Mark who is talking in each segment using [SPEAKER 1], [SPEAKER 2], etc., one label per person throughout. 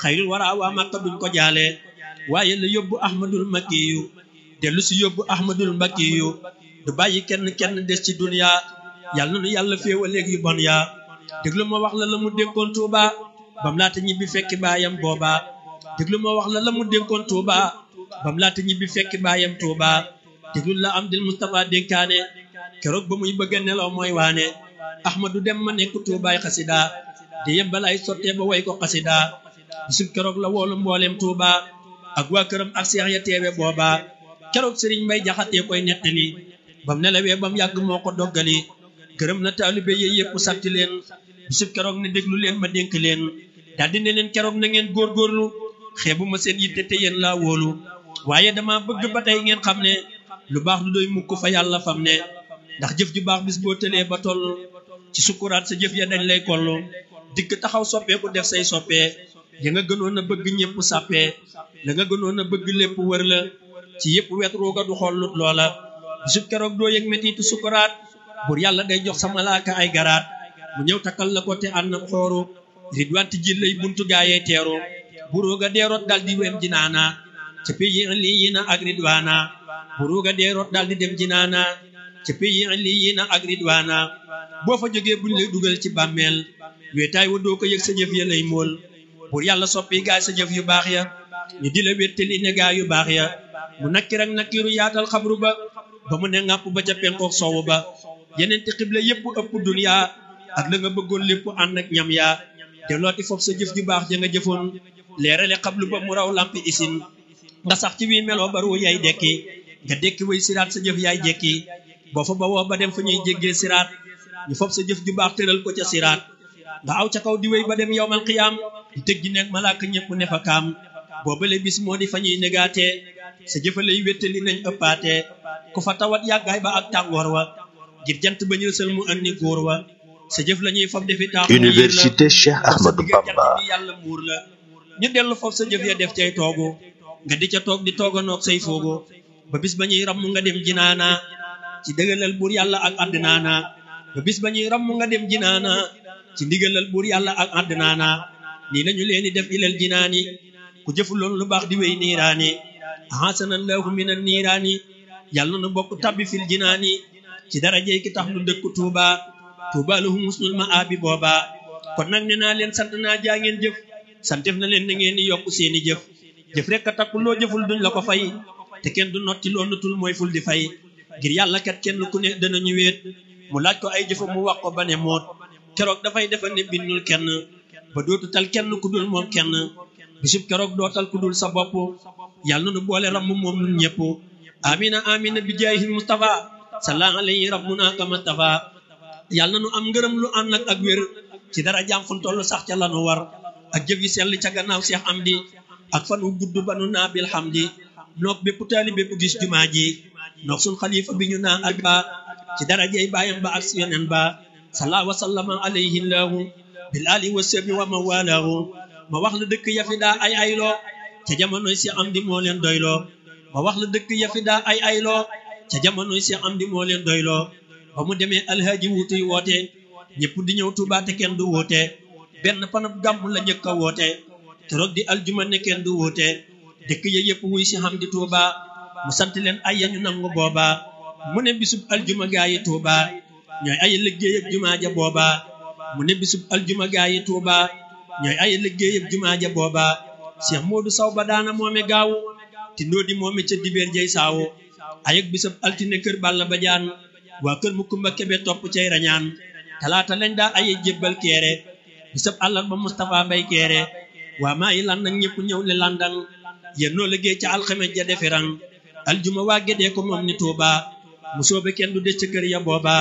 [SPEAKER 1] xayrul wara waa Makka duñ ko jaale waaye la yóbbu ahmadul makkiyu dellu si yóbbu ahmadul makkiyu du bàyyi kenn kenn des ci dunya yàlla na nu yàlla féewaleeg yu bon yaa déglu ma wax la la mu dénkoon Tuuba bam laata ñibbi fekki baayam booba déglu ma wax la la mu dénkoon Tuuba bam laata ñibbi fekki baayam Tuuba déglu la am dil Mustafa dénkaane keroog ba muy bëgg a nelaw mooy waane ahmadu dem ma nekk Tuubaay xasida di yem balaay sottee ba way ko xasida bisub keroog la woolu mbooleem Tuuba ak waa këram ak seex ya teewe booba keroog sëriñ Mbay Jaxate koy nettali bam nelawee bam yàgg moo ko doggali gërëm na taalibe yi yëpp sant leen bisub keroog ne déglu leen ma dénk leen daldi ne leen keroog na ngeen góorgóorlu xeebu ma seen yitte te yéen laa wóolu waaye dama bëgg ba tey ngeen xam ne lu baax lu doy mukk fa yàlla fam ne ndax jëf ju baax bis boo tëlee ba toll ci sukkuraat sa jëf ya dañ lay kollu dikk taxaw soppeeku def say soppee ya nga gënoon a bëgg ñëpp sàppee la nga gënoon a bëgg lépp wër la ci yëpp wet ruuga du xollut loola bisub keroog doo yëg metitu sukkuraat bur yàlla day jox sa malaaka ay garaat mu ñëw takkal la ko te ànd ak xooru ridwanti ji lay buntu gaayee teeru buruuga deeroot dal di wem jinaana ca pays lii yi na ak ridwaana buruuga deeroot dal di dem jinaana ca pays lii yi na ak ridwaana boo fa jógee buñ lay dugal ci bàmmeel weetaay wa doo ko yëg sa jëf ya lay mool bur yàlla soppi gaay sa jëf yu baax ya ñu di la wéttali ne gaay yu baax ya mu nakkir ak nakkiru yaatal xabru ba ba mu ne ŋàpp ba ca penkook soowu ba yeneen te xibla yépp ëpp duniya ak la nga bëggoon lépp ànd ak ñam yaa te looti foofu sa jëf ju baax ja nga jëfoon leerale xablu ba mu raw lampi isin nga sax ci wii meloo baru yaay dekki nga dekki way siraat sa jëf yaay jekki boo fa ba woo ba dem fa ñuy jéggee siraat ñu foofu sa jëf ju baax tëral ko ca siraat nga aw ca kaw di wéy ba dem yowmal xiyaam di tëg ji nekk malaaka ñëpp ne fa kaam boobale bis moo di fa ñuy négaatee sa jëfalay wéttali nañ ëppaatee ku fa tawat yàggaay ba ak tàngoor wa ngir jant ba ñu sël mu andi góor wa sa jëf la ñuy fab defi taaxu
[SPEAKER 2] Université Cheikh Ahmadou Bamba
[SPEAKER 1] yàlla muur la ñu dellu foofu sa jëf ya def cay toogu nga di ca toog di tooganoog say foogu ba bis ba ñuy ramm nga dem jinaana ci dëggalal buur yàlla ak àddinaana ba bis ba ñuy ramm nga dem jinaana ci ndigalal buur yàlla ak àddinaana nii lañu leen di def ilal jinaani ku jëfuloon lu baax di wéy niiraani ahasanallahu minan niiraani yàlla na bokk tabbi fil jinaani ci darajey ki tax lu dëkk tuuba tuuba lahum husnul ma'abi booba kon nag ne naa leen sant naa jaa ngeen jëf santef na leen na ngeen di yokk seeni jëf jëf rek a takku loo jëful duñ la ko fay te kenn du notti loo nutul mooy ful di fay ngir yàlla kat kenn ku ne danañu weet mu laaj ko ay jëfa mu wax ko ba ne moot keroog dafay defal ne bindul kenn ba dootu tal kenn ku dul moom kenn bisub keroog dootal ku dul sa bopp yàlla nu boole ram moom nun ñëpp amina amina bi jaayil mustafa salla alayhi rabbuna kama tafa yàlla nu am ngërëm lu ànd ak ak wér ci dara jaam fun toll sax ca lanu war ak jëf yi sell ca gannaaw seex am di ak fan wu gudd ba nu naa bil xam di noog bépp taali bépp gis jumaa ji noog sun xalifa bi ñu naa ak ba ci dara jey baayam ba ak yonen ba salla wa sallama alayhi llahu bil ali wa sabi wa ma walaahu ma wax la dëkk yafi daa ay ayloo ca jamonoy si am di moo leen doyloo ma wax la dëkk yafi daa ay ayloo ca jamonoy si am di moo leen doyloo ba mu demee alhaaji wuutuy woote ñëpp di ñëw Tuubaa te kenn du woote benn panab gàmm la njëkk a woote keroog di aljuma ne kenn du woote dëkk ya yëpp wuy si xam di Tuubaa mu sant leen ay ya ñu nangu booba mu ne bisub aljuma gaa yi Tuubaa ñooy ay liggéey ak jumaa ja booba mu ne bisub aljuma gaa yi Tuubaa ñooy ay liggéey ak jumaa ja booba Cheikh Modou Saw ba daana moome gaawu ti ndóodi moome ca dibeer jay saawu ayeg bisab altine kër Balla ba jaan waa kër mu kumba kebe topp cay rañaan talaata lañ daa aye jébbal keere bisab àllar ba Moustapha Mbay keere waa maa yi lan nag ñëpp ñëw le landang yéen noo liggéey ca alxames ja deferang aljuma waa gédee ko moom ni Tuuba mu soobe kenn du des ca kër ya booba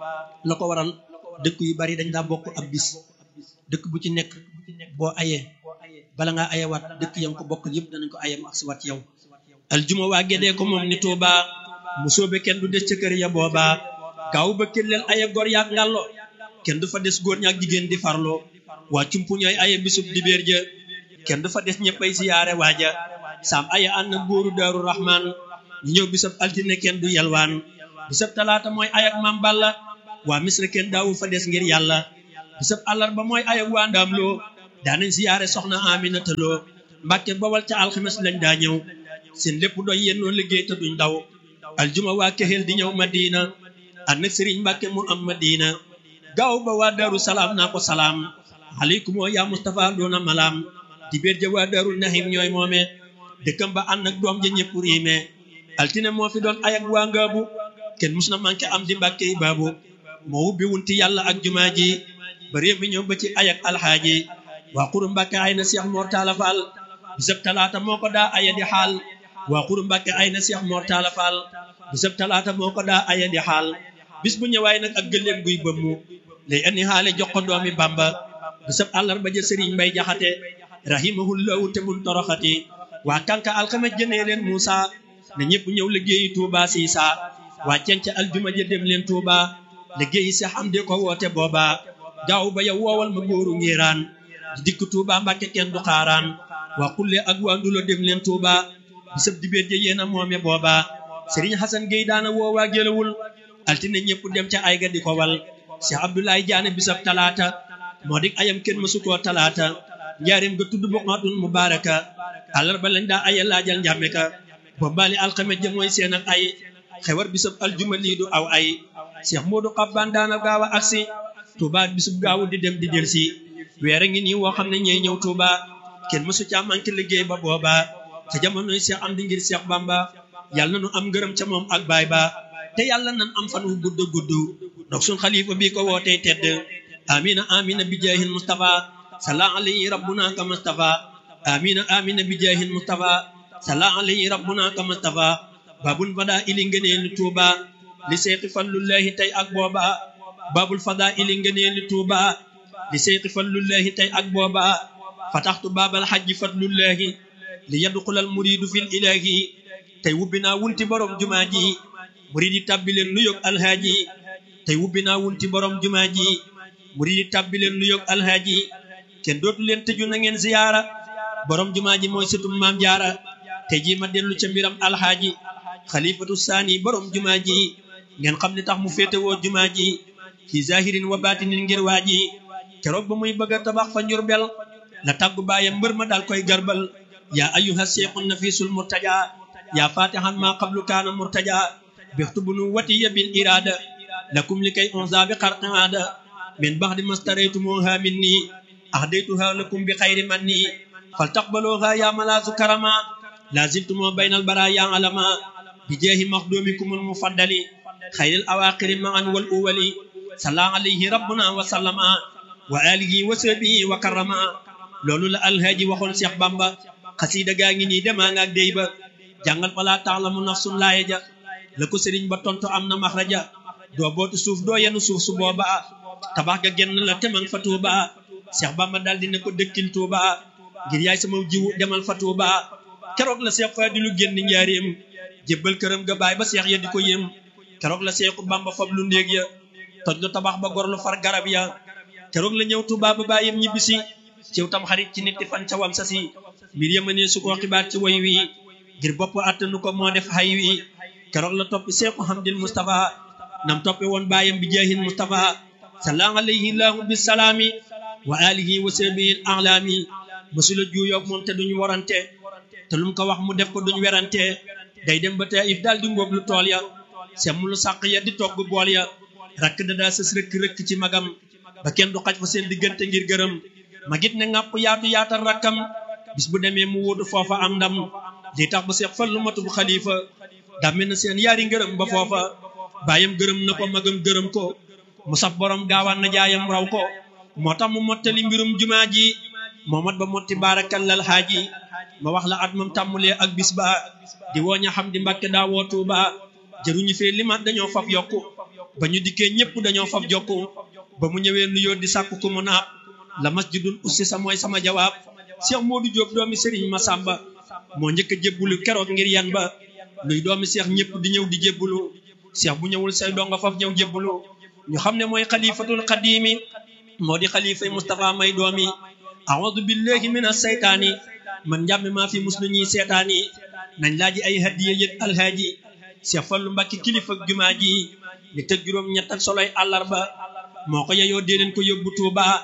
[SPEAKER 1] la ko waral dëkk yu bari dañ daa bokk ab bis dëkk bu ci nekk boo ayee bala ngaa ayewaat dëkk ya nga ko bokk yëpp danañ ko ayem ak si waat yow aljuma waa gédee ko moom ni Tuuba mu soobe kenn du des ca kër ya booba gaaw ba kelleel aye gor yaak ngàllo kenn du fa des góor ñaak jigéen di farlo waa cumpu ñooy aye bisub dibéer ja kenn du fa des ñëppay siyaare waaja saam aye ànd na góoru daaru rahman ñu ñëw bisab altine kenn du yalwaan bisab talaata mooy ayak mam balla waa misra kenn daawu fa des ngir yàlla bisab àllarba mooy ayak waa ndaam loo daanañ siyaare soxna Aminata Lo Mbàkke Bawal ca alxames lañ daa ñëw seen lépp doy yennoo liggéey te duñ daw aljuma waa Kexel di ñëw Madina ànd ak Sëriñ Mbàkke mu am Madina gaaw ba waa Daaru Salaam naa ko salaam aleykum yaa Mustafa doona malaam di béer ja waa Daaru Nahim ñooy moome dëkkam ba ànd ak doom ja ñëpp riime altine moo fi doon ayak waa ngaabu kenn mus na manqué am di Mbàkke yi baabu moo wubbi wunti yàlla ak jumaa ji ba réew mi ñëw ba ci ayak alxaaji waa xuru Mbàkke ay na Seex Mor Talla Fall bisab talaata moo ko daa aya di xaal waa xuru Mbàkke ay na Seex Mor Talla Fall bisab talaata moo ko daa aya di xaal bis bu ñëwaay nag ak gëléem guy bëmmu lay andi xaale jox ko doomi Bamba bisab àllarba ja Sëriñ Mbay Jaxate rahimahullahu te mun toroxati waa kanka alxames jënee leen Muusa na ñëpp ñëw liggéeyi Tuuba Siisa waa cenca aljuma ja dem leen Tuuba liggéeyi Seex Amdi ko woote booba gaaw ba yow woowal ma góoru ngiraan di dikk Tuuba Mbàkke kenn du xaaraan waa xulle ak waa ndulo dem leen Tuuba bisab dibéer ja yéena moome booba Sëriñ Xasan Géy daana woowaa gélawul altine ñëpp dem ca ay ga di ko wal Cheikh Abdoulaye Diané bisab talaata moo dik ayam kenn mësu koo talaata njaarim ga tudd boqaatun mubaaraka àllarba lañ daa aya laajal njàmme ka boobaali alxames ja mooy seen ak ay xewar bisab aljuma lii du aw ay Cheikh Modou Xabbaan daana gaaw a agsi Touba bisub gaawu di dem di delsi weer a ngi nii woo xam ne ñooy ñëw Touba kenn mësu caa manqué liggéey ba booba ca jamonoy Cheikh am di ngir Cheikh Bamba yàlla na nu am ngërëm ca moom ak baay ba te yàlla nan am fan wu gudd gudd ndox sun xalifa bi ko wootee tedd amina amina bi jaahil mustafa salla alayhi rabbuna ka mustafa amina amina bi jaahil mustafa salla alayhi rabbuna ka mustafa babul fada ili ngëneel li tuuba li seexi fallullahi tey ak booba babul fada ili ngëneel li tuuba li seexi fallullahi tey ak booba fataxtu baabal xajji fadlullahi li yadxulal muridu fil ilahi tey wubbi naa wunti borom jumaa ji murid yi tàbbi leen nu yog alhaaji tey wubbi naa wunti borom jumaa ji murid yi tàbbi leen nu yog alhaaji kenn dootu leen tëju na ngeen ziyaara borom jumaa ji mooy sëtum maam jaara tey jii ma dellu ca mbiram alhaaji xalifatu saani borom jumaa ji ngeen xam ne tax mu féetewoo jumaa ji fi zahirin wa batinin ngir waa ji keroog ba muy bëgg a tabax fa njurbel la tàggu baayam mbër ma daal koy garbal yaa ayyuha seexun nafisul murtaja yaa fatihan ma qablu kaana murtaja bixtu bunu watiya bil irada lakum li kay onza bi xarqaada min baxdi mastaraytumuha minni ahdaytuha lakum bi xayri manni fal taqbaluha ya malaasu karama laziltumo baynal baraya alama bi jeehi maxdumikumul mufaddali xayril awaqiri maan wal uwali salla alayhi rabbuna wa sallama wa alihi wa sahbihi wa karama loolu la alhaaji waxoon Cheikh Bamba xasiida gaa ngi nii demaa ngaak déy ba jàngal falaa taalamu nafsun laaya ja la ko sëriñ ba tontu am na maxraja doo bootu suuf doo yenu suuf su booba tabax ga genn la te man fa tuuba Cheikh Bamba daal dina ko dëkkil tuuba ngir yaay sama jiwu demal fa tuuba keroog la Cheikh Fadilu génn njaareem jébbal këram ga baay ba Cheikh ya di ko yéem keroog la Cheikhu Bamba fab lu néeg ya toj lu tabax ba gor lu far garab ya keroog la ñëw tuuba ba bàyyam ñibbisi ciw tam xarit ci nit fan ca wam sa si mbir yama ne su ko xibaar ci woy wi ngir bopp attanu ko moo def xay wi keroog la toppi Seexu Hamdil Mustafa nam toppe woon baayam bi jaahin Mustafa salla alayhi llahu bisalaami wa alihi wa sahbihi alaami masula juuyoog moom te duñu warante te lum ko wax mu def ko duñ werante day dem ba Taif daal di ngóob lu tool ya semm lu sàq ya di togg bool ya rakk da daa sës rëkk rëkk ci magam ba kenn du xaj fa seen diggante ngir gërëm magit ne ngàpp yaatu yaatal rakkam bis bu demee mu wuutu foofa am ndam lii tax ba seex fallu matu bu xalifa dàmme na seen yaari ngërëm ba foofa baayam gërëm na ko magam gërëm ko mu saf borom gaawaan na jaayam raw ko moo tax mu mottali mbirum jumaa ji moo mat ba motti baarakallal xaaji ma wax la at moom tàmmulee ak bis ba di wooña xam di mbàkke daa woo Tuuba jëruñu fee limaat dañoo faf yokku ba ñu dikkee ñëpp dañoo faf jokku ba mu ñëwee nuyoo di sàkku ku mu naab la masjidul ussi sa mooy sama jawaab Cheikh Modou Diop doomi Serigne Massamba moo njëkk a jébbulu keroog ngir yan ba luy doomi Cheikh ñëpp di ñëw di jébbulu Cheikh bu ñëwul say donga faf ñëw jébbulu ñu xam ne mooy xalifatul xadimi moo di xalifay Moustapha may doomi aoudu billahi min aseytaani man njàmme maa fi muslu ñuy seetaani nañ laaji ay hadiya yët alhaaji Cheikh Fallu Mbàkke kilifa jumaa ji ni tëg juróom ñett ak soloy àllarba moo ko yeyoo dee leen ko yóbbu Tuuba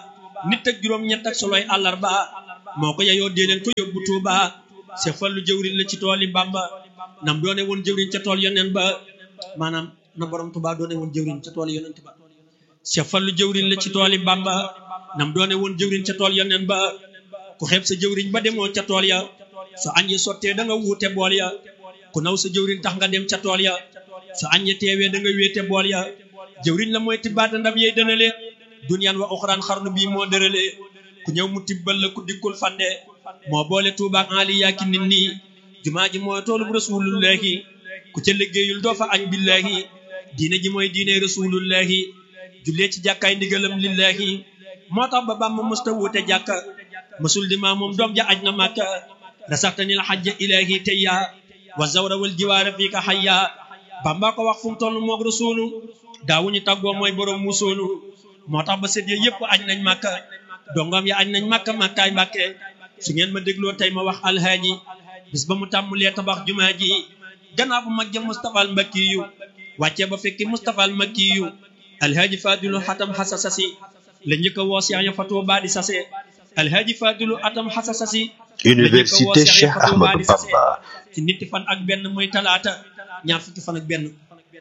[SPEAKER 1] nit ak juróom ñett ak soloy àllarba moo ko yeyoo dee leen ko yóbbu Tuuba Seex Fallu jëwriñ la ci tooli Bamba nam doone woon jëwriñ ca tool yoneen ba maanaam na borom Tuuba doone woon jëwriñ ca tool yoneen ba Seex Fallu jëwriñ la ci tooli Bamba nam doone woon jëwriñ ca tool yoneen ba ku xeeb sa jëwriñ ba demoo ca tool ya su añ yi sottee da nga wuute bool ya ku naw sa jëwriñ tax nga dem ca tool ya su añ yi teewee da nga wéete bool ya jëwriñ la mooy tibbaata ndab yey dënale duniyaan wa uxraan xarnu bii moo dërale ku ñëw mu tibbal la ku dikkul fande moo boole tuubaak ali yaaki nit nii jumaa ji mooy toolub rasulullahi ku ca liggéeyul doo fa añ billahi diine ji mooy diine rasulullahi jullee ci jàkkaay ndigalam lillahi moo tax ba bàmma musta wuute jàkka masul di maa moom doom ja aj na màkka rasaxtanil xajja ilahi tayya wa zawra wal jiwaara fii ka xayya bamba ko wax fu mu toll moog rasulu daawuñu tàggoo mooy borom musoonu moo tax ba sët ya yëpp añ nañ màkka dongom ya añ nañ màkka màkkaay mbàkke su ngeen ma dégloo tey ma wax alhaaji bis ba mu tàmmulee tabax jumaa ji gannaaw bu mag ja Mustapha al Mbakki yu wàccee ba fekki Mustapha al Mbakki yu alhaaji Fadilu xatam xasa sasi la njëkk a woo Seex ya fa Tuubaa di sase alhaaji Fadilu atam xasa sasi
[SPEAKER 2] Université Cheikh Ahmadou Bamba
[SPEAKER 1] ci nitti fan ak benn mooy talaata ñaar fukki fan ak benn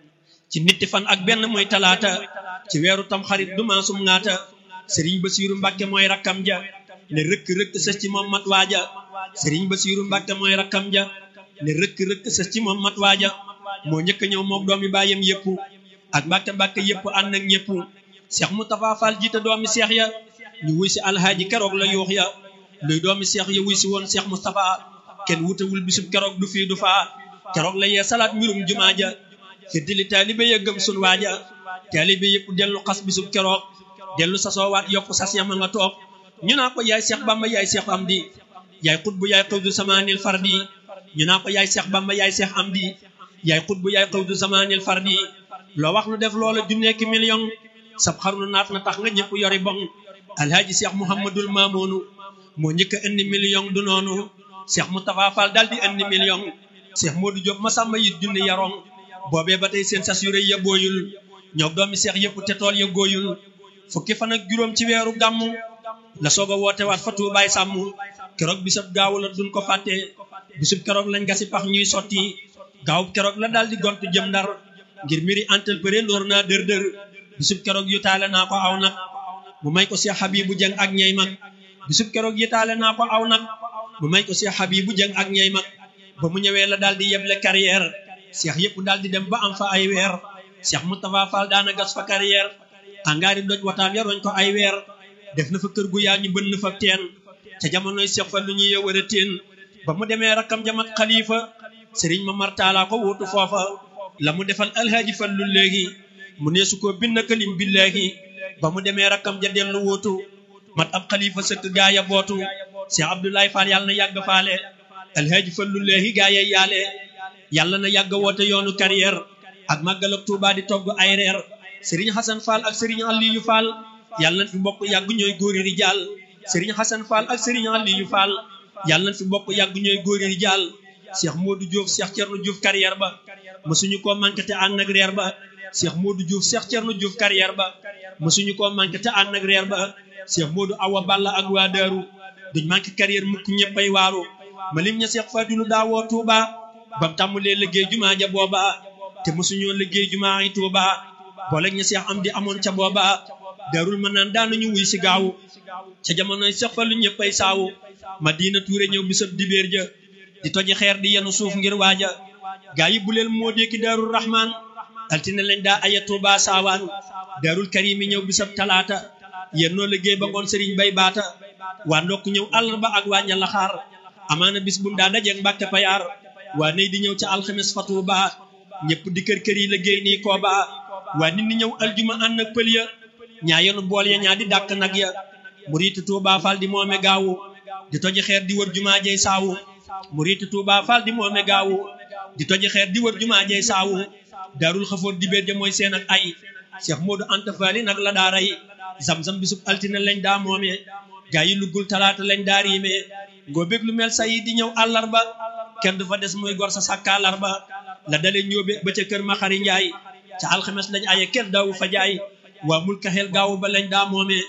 [SPEAKER 1] ci nitti fan ak benn mooy talaata ci weeru tam xarit du maasum ngaata sëriñ Basiiru Mbàkke mooy rakkam ja ne rëkk rëkk sës ci moom mat waaja sëriñ Basiiru Mbàkke mooy rakkam ja ne rëkk rëkk sës ci moom mat waaja moo njëkk a ñëw moom doomi baayam yëpp ak Mbàkke Mbàkke yëpp ànd ak ñëpp Seex Mustafaa Faal jiite doomi seex ya ñu wuy si alhaaji keroog la yuux ya luy doomi seex ya wuy si woon Seex Mustafaa kenn wutewul bisub keroog du fii du faa keroog la yee salaat mbirum jumaa ja fiddili taalibe ya gëm sun waaja taalibe yëpp dellu xas bisub keroog dellu sasoowaat yokku sas yama nga toog ñu naa ko yaay Seex Bamba yaay Seex Amdi yaay xutbu yaay xawdu zamaanil fardi ñu naa ko yaay Seex Bamba yaay Seex Amdi yaay xutbu yaay xawdu zamaanil fardi loo wax nu def loola junneeki million sab xarnu naat na tax nga ñëpp yori bon alhaaji Seex Muhammadul Maamoonu moo njëkk a indi million du noonu Seex Mustafaa Fall daal di indi million Seex Moodu Jóob ma sàmba yit junni yaroon boobee ba tey seen sas yu rëy ya booyul ñoo doomi seex yëpp te tool ya gooyul fukki fan ak juróom ci weeru gàmmu la soog a woote waat fa tuubaay sàmm keroog bisub gaawu la duñ ko fàtte bisub keroog lañ gasi pax ñuy sotti gaawub keroog la daal di gontu jëm ndar ngir mbiri entrepreneur naa dër dër bisub keroog yu taale naa ko aw nag mu may ko Seex Habibu Jeng ak ñey mag bisub keroog yu taale naa ko aw nag mu may ko Seex Habibu Jeng ak ñey mag ba mu ñëwee la daal di yeble carrière seex yëpp daal di dem ba am fa ay weer Seex Mustafaa Fall daana gas fa carrière angaari doj wataam yaroñ ko ay weer def na fa kër gu yaa ñu bënn fa teen ca jamonoy Seex Fallu ñu yëwër a teen ba mu demee rakkam jamat xalifa sëriñ ma martaalaa ko wuutu foofa la mu defal alhaaji Fallu léegi mu neesu ko bind kalim billaahi ba mu demee rakkam ja dellu wuutu mat ab xalifa sëkk gaaya bootu Seex Abdoulaye Fall yàlla na yàgg faale alhaaji Fallu léegi gaaya yaale yàlla na yàgg woote yoonu carrière ak màggal ak Tuubaa di togg ay reer sëriñ Xasan Fall ak sëriñ Aliyu Fall yàlla na fi bokk yàgg ñooy góori rijaal sëriñ Xasan Fall ak sëriñ Aliyu Fall yàlla na fi bokk yàgg ñooy góori rijaal Cheikh Modou Diouf Cheikh Thierno Diouf carrière ba mësuñu koo manqué te ànd ak reer ba Cheikh Modou Diouf Cheikh Thierno Diouf carrière ba mësuñu koo manqué te ànd ak reer ba Cheikh Modou Awa Balla ak waa Daaru duñ manqué carrière mukk ñëppay waaru ma lim ña Cheikh Fadilu daawoo Touba bam tàmmulee liggéey jumaa ja booba te mosuñoo liggéey jumaa yi Tuuba boole ña seex am di amoon ca booba darul ma naan daanañu wuy si gaawu ca jamonoy Seex Fallu ñëppay saawu Madina Tuure ñëw bisab dibéer ja di toji xeer di yenu suuf ngir waaja gaa yi bu leen moo deeki daarul rahmaan altine lañ daa aya Tuuba saawaan daarul karimi ñëw bisab talaata yennoo liggéey ba ngoon sëriñ bay baata waa ndokk ñëw àllarba ak waa ña laxaar amaana bis bu daa dajeeg Mbàkke Payaar waa ney di ñëw ca alxames fa Tuuba ñëpp di kër kër yi liggéey nii kooba waa nit ñi ñëw aljuma ànd ak pël ya ñaa yenu bool ya ñaa di dàkk nag ya muriitu Tuuba Fall di moome gaawu di toji xeer di wër jumaa jey saawu muriitu Tuuba Fall di moome gaawu di toji xeer di wër jumaa jey saawu daarul xafoor di béer ja mooy seen ak ay Cheikh Modou Anta Fall nag la daa rey zam-zam bisub altine lañ daa moome gaa yi luggul talaata lañ daa riime ngoo bég lu mel sa yi di ñëw àllarba kenn du fa des muy gor sa sàkkaalar ba la dale ñóobe ba ca kër ma xari njaay ca alxames lañ aye kenn daawu fa jaay waa mul kaxeel gaawu ba lañ daa moomee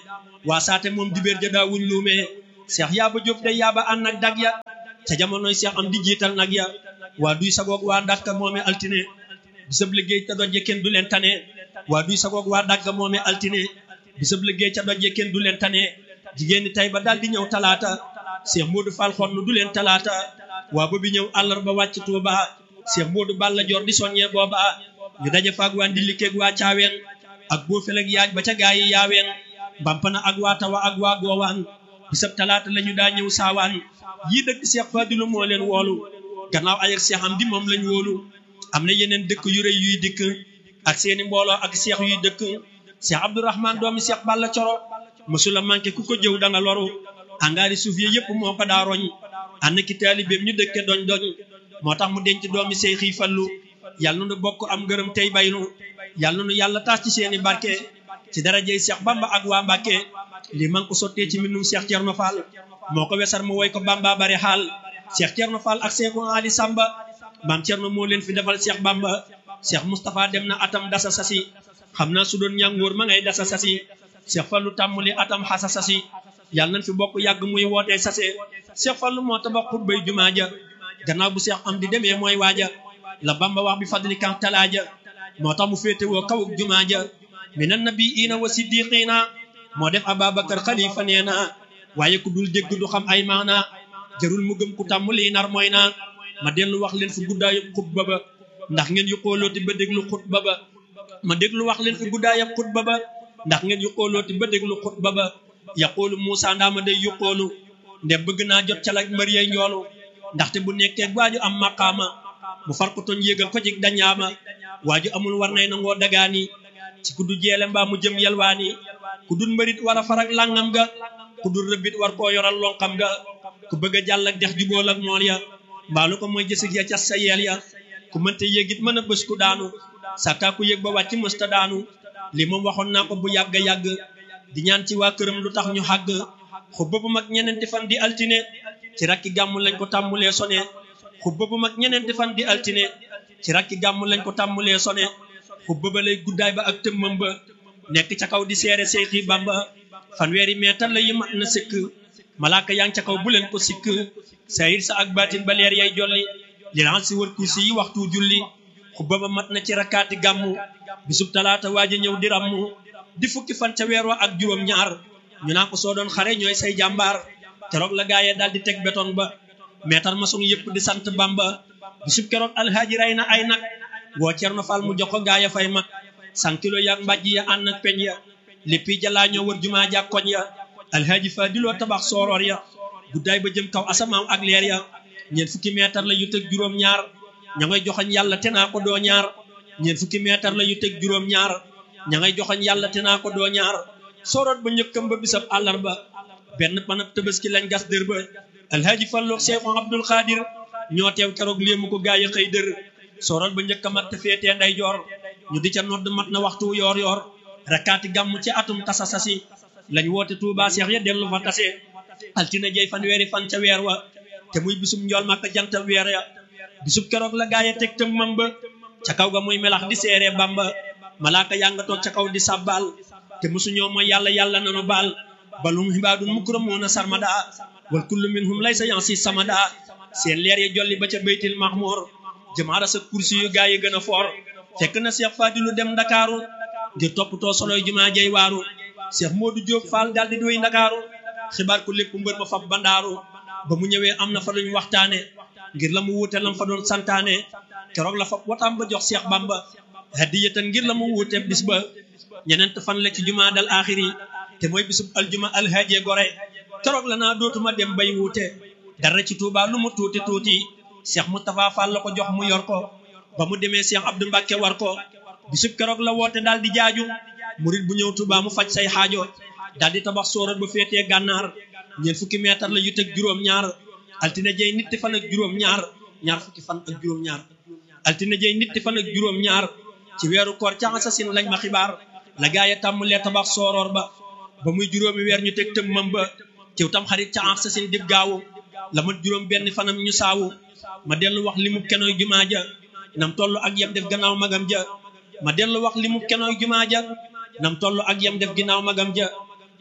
[SPEAKER 1] waa saate moom dibéer ja daawuñ luumee seex yaaba jóob day yaaba ànd ak dag ya ca jamonoy seex am di jiital nag ya waa duy sagoog waa dàkka moome altine bisab liggéey ca dojje kenn du leen tane waa duy sagoog waa dàkka moome altine bisab liggéey ca dojje kenn du leen tane jigéen ñi tey ba daal di ñëw talaata seex moodu fal xonn du leen talaata waa ba bi ñëw àllarba wàcc tuuba seex moodu balla joor di soññee booba ñu daje faak waa ndillikeeg waa caaween ak boo feleg yaaj ba ca gaa yi yaaween mbampana ak waa tawa ak waa goowaan bisab talaata la ñu daa ñëw saawaan yii dëkk seex fadilu moo leen woolu gannaaw ay ak seex am di moom lañ wóolu am na yeneen dëkk yu rëy yuy dikk ak seeni mbooloo ak seex yuy dëkk seex abdourahman doomi seex balla coro mësula manqué ku ko jëw da nga loru angaari suuf yi yëpp moo ko daa roñ ànd ki taalibeem ñu dëkke doñ doñ moo tax mu denc doomi seex yi fallu yàlla nu bokk am gërëm tey baynu yàlla nu yàlla taas ci seeni barke ci darajey seex bamba ak waa mbàkke lii man ko sottee ci mbindum seex cerno fall moo ko wesar mu woy ko bamba bari xaal seex cerno fall ak seexu ali samba maam cerno moo leen fi defal seex bamba seex mustapha dem na atam dasa sasi xam naa su doon ñàngoor ma ngay dasa sasi seex fallu tàmmuli atam xasa sasi yàlla nañ fi bokk yàgg muy wootee sase seex fallu moo tabax xutbay jumaa ja gannaaw bu seex am di demee mooy waaja la bamba wax bi fadli kan talaaja moo tax mu féete woo kawuk jumaa ja minan nabiina wa siddiqina moo def ababakar xalifa nee na waaye ku dul dégg du xam ay maana jarul mu gëm ku tàmm lii nar mooy naa ma dellu wax leen fi guddaayub xutba ba ndax ngeen yu xoolooti ba déglu xutba ba ma déglu wax leen fi guddaayub xutba ba ndax ngeen yu xoolooti ba déglu xutba ba yaqoolu Muusa ndaama day yu xoolu nde bëgg naa jot ca la mbër yay njoolu ndaxte bu nekkee waaju am maqaama mu far ko toñ yéegal ko jig dañaama waaju amul war nay nangoo dagaani ci ku du jeele mbaa mu jëm yelwaani ku dul mbërit war a farak langam ga ku dul rëbbit war koo yoral lonqam ga ku bëgg a jàll ak dex jubool ak mool ya mbaalu ko mooy jësig ya cas sa yeel ya ku mënte yéegit mën a bés ku daanu sàkkaa ku yéeg ba wàcc mësta daanu li moom waxoon naa ko bu yàgg yàgg di ñaan ci waa këram lu tax ñu xàgg xubba bu mag ñeneenti fan di altine ci rakki gàmmu lañ ko tàmmulee sone xubba bu mag ñeneenti fan di altine ci rakki gàmmu lañ ko tàmmulee sone xubba ba lay guddaay ba ak tëmmam ba nekk ca kaw di seere Seexi Bamba fanweeri meetar la yi mat na sëkk malaaka yaa ngi ca kaw bu leen ko sikk sayir sa ak baatin ba leer yay jolli li ran si wër kursi yi waxtu julli xubba ba mat na ci rakkaati gàmmu bisub talaata waaja ñëw di ràmmu di fukki fan ca weer wa ak juróom ñaar ñu naa ko soo doon xare ñooy say jàmbaar keroog la gaayee daal di teg béton ba meetar maçon yëpp di sant Bamba bisub keroog alhaaji rey na ay nag woo Cerno Fall mu jox ko gaaya fay mag san kilo yaag mbàjj ya ànd ak peñ ya léppi jalaa ñoo wër jumaa ja koñ ya alhaaji Fadiloo tabax sooroor ya guddaay ba jëm kaw asamaaw ak leer ya ñeent fukki meetar la yu teg juróom ñaar ña ngay joxañ yàlla te naa ko doo ñaar ñeent fukki meetar la yu teg juróom ñaar ña ngay joxañ yàlla te naa ko doo ñaar sooroot ba njëkkam ba bisab àllarba benn panab tëbaski lañ gas dër ba alhaaji Fallu Seexu Abdul Xaadir ñoo teew keroog léemu ko gaay xëy dër sooroot ba njëkk a mat te féetee nday joor ñu di ca nodd mat na waxtu yoor yoor rakkaati gàmm ci atum tasa sasi lañ woote Tuubaa seex ya dellu fa tase altine jey fan weeri fan ca weer wa te muy bisum njool màkk jant weer ya bisub keroog la gaay teg tëmmam ba ca kaw ga muy melax di seere Bamba malaaka yaa nga toog ca kaw di sàbbaal te mosuñoo mooy yàlla yàlla nanu baal balum xibaadun mukramuuna sarmada wal kullu minhum laysa yansi samada seen leer ya jolli ba ca baytil mahmur jamaara sa kursi yu gaa yi gën a foor fekk na Cheikh Fadilu dem ndakaaru ngir toppatoo soloy jumaa jay waaru Cheikh Modou Diop Fall daal di doy ndakaaru xibaar ko lépp mbër ma fab bandaaru ba mu ñëwee am na fa luñ waxtaane ngir la mu wuute lam fa doon santaane keroog la fab wataam ba jox Cheikh Bamba hadiyatan ngir la mu wuute bis ba ñeneent fan la ci jumaa dal aaxiri te mooy bisub aljuma alhaaje gore keroog la naa dootuma dem bay wuute dara ci Touba lu mu tuuti tuuti Cheikh Moustapha Fall la ko jox mu yor ko ba mu demee Cheikh Abdou Mbacke war ko bisub keroog la woote daal di jaaju murit bu ñëw Touba mu faj say xaajo daal di tabax sóorat ba féetee gànnaar ñeent fukki meetar la yu teg juróom-ñaar altine jey nitti fan ak juróom-ñaar ñaar fukki fan ak juróom-ñaar altine jey nitti fan ak juróom-ñaar ci weeru koor ca asasin lañ ma xibaar la gaa yi tàmmulee tabax sooroor ba ba muy juróomi weer ñu teg tëmmam ba ciw tam xarit ca asasin dib gaawu la mat juróom benn fanam ñu saawu ma dellu wax li mu kenooy jumaa ja nam toll ak yem def gannaaw magam ja ma dellu wax li mu kenooy jumaa ja nam toll ak yem def ginnaaw magam ja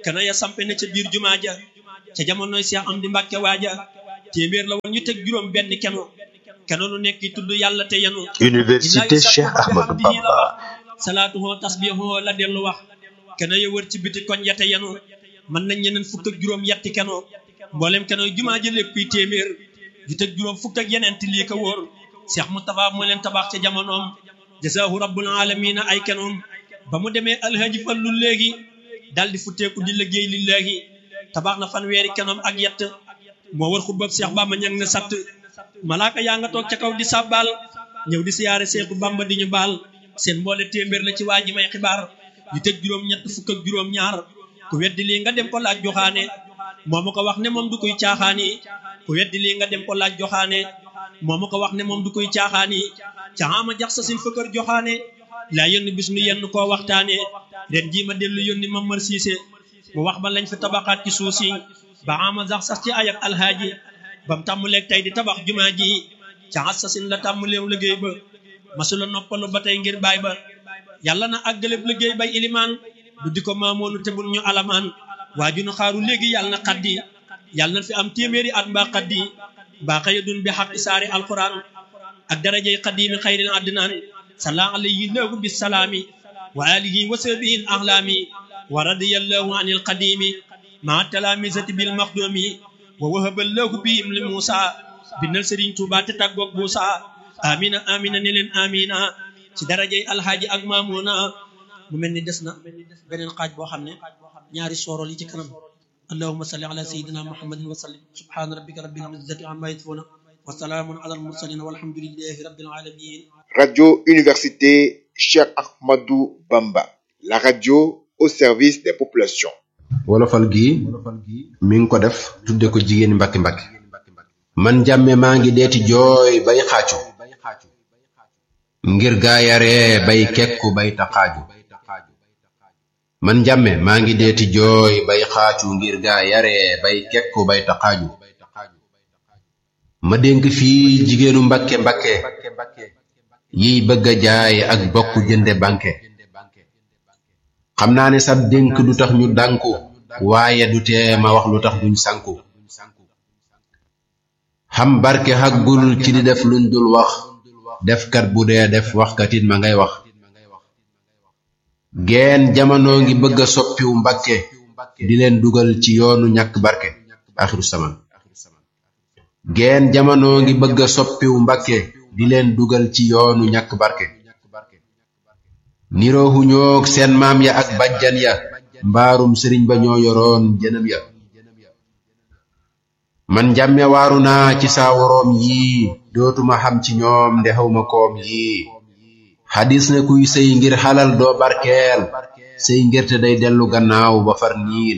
[SPEAKER 1] keno ya sampe na ca biir jumaa ja ca jamonoy Seex Amdi Mbàkke waaja téeméer la woon ñu teg juróom benn keno keno lu nekk tudd yàlla te yenu
[SPEAKER 2] Université Cheikh Ahmadou Bamba
[SPEAKER 1] salaatuhoo tasbiihoo la dellu wax keno ya wër ci biti koñ ya te yenu mën nañ ñeneen fukk ak juróom yetti keno mboolem keno jumaa ja léppuy téeméer ju teg juróom fukk ak yeneen ti lii ko wóor Seex Mustafa moo leen tabax ca jamonoom jazaahu rabbul aalamiina ay kenoom ba mu demee alhaji fallu léegi daldi futteeku di liggéey li léegi tabax na fanweeri kenoom ak yett moo war xutbab Seex Bamba ñang na satt malaaka yaa nga toog ca kaw di sàbbaal ñëw di siyaare Seexu Bamba di ñu baal seen mboole téeméer la ci waa ji may xibaar yu teg juróom ñett fukk ak juróom ñaar ku weddi lii nga dem ko laaj joxaane moo ma ko wax ne moom du koy caaxaani ku weddi lii nga dem ko laaj joxaane moo ma ko wax ne moom du koy caaxaani caxaama jax sa sin fëkkër joxaane laa yónni bis nu yenn koo waxtaane ren jii ma dellu yónni ma mër siise mu wax ba lañ fi tabaxaat ci suuf si ba ama jax sax ci ayak alhaaji bam tàmmuleeg tey di tabax jumaa ji caxas sa sin la tàmmuleew liggéey ba masula noppalu ba tey ngir baay ba yàlla na àggaleb liggéey bay ilimaan du di ko maamoonu tebul ñu alamaan waaju nu xaaru léegi yàlla na xaddi yàlla na fi am téeméeri at mbaa xaddi mbaa xëya dun bi xaqi saari alquran ak darajey xadimi xayril addinaan salla alayhi lahu bisalaami wa alihi wa sahbihi al ahlaami wa radiyallahu anil qadimi maa talaamisati bil maxdumi wa wahaba lahu bihim li muusa bindal sëriñ tuuba te tàggoog buusa amina amina ne leen amina ci darajey alhaaji ak maamuna mu mel ni des na beneen xaaj boo xam ne ñaari soorol yi ci kanam allahuma salli ala sayidina muhammadin wa sallim subhana rabbika rabbil izzati amma yasifuna wa salaamun ala al mursalin walhamdulillahi rabbil alamin
[SPEAKER 3] Radio Université Cheikh Ahmadou Bamba la radio au service des populations
[SPEAKER 4] wolofal gi mi ngi ko def tudde ko jigéeni mbakki mbakki man jàmme maa ngi deeti jooy bay xaacu ngir gaayaree bay kekku bay taxaaju man jàmme maa ngi deeti jooy bay xaacu ngir gaayaree bay kekku bay taxaaju ma dénk fii jigéenu mbakke mbakke yiy bëgg a jaay ak bokk jënde banque xam naa ne sab dénk du tax ñu dànku waaye du tee ma wax lu tax duñ sànku xam barke xaggul ci di def luñ dul wax defkat bu dee def waxkatit ma ngay wax geen jamono ngi bëgg a soppiwu mbakke di leen dugal ci yoonu ñàkk barke axiru saman geen jamono ngi bëgg a soppiwu mbakke di leen dugal ci yoonu ñàkk barke niroohu ñoog seen maam ya ak bajjan ya mbaarum sëriñ ba ñoo yoroon jënam ya man njàmme waaru naa ci saa woroom yii dootuma xam ci ñoom nde xawma koom yii xadis na kuy sëy ngir xalal doo barkeel sëy ngirte day dellu gannaaw ba far niil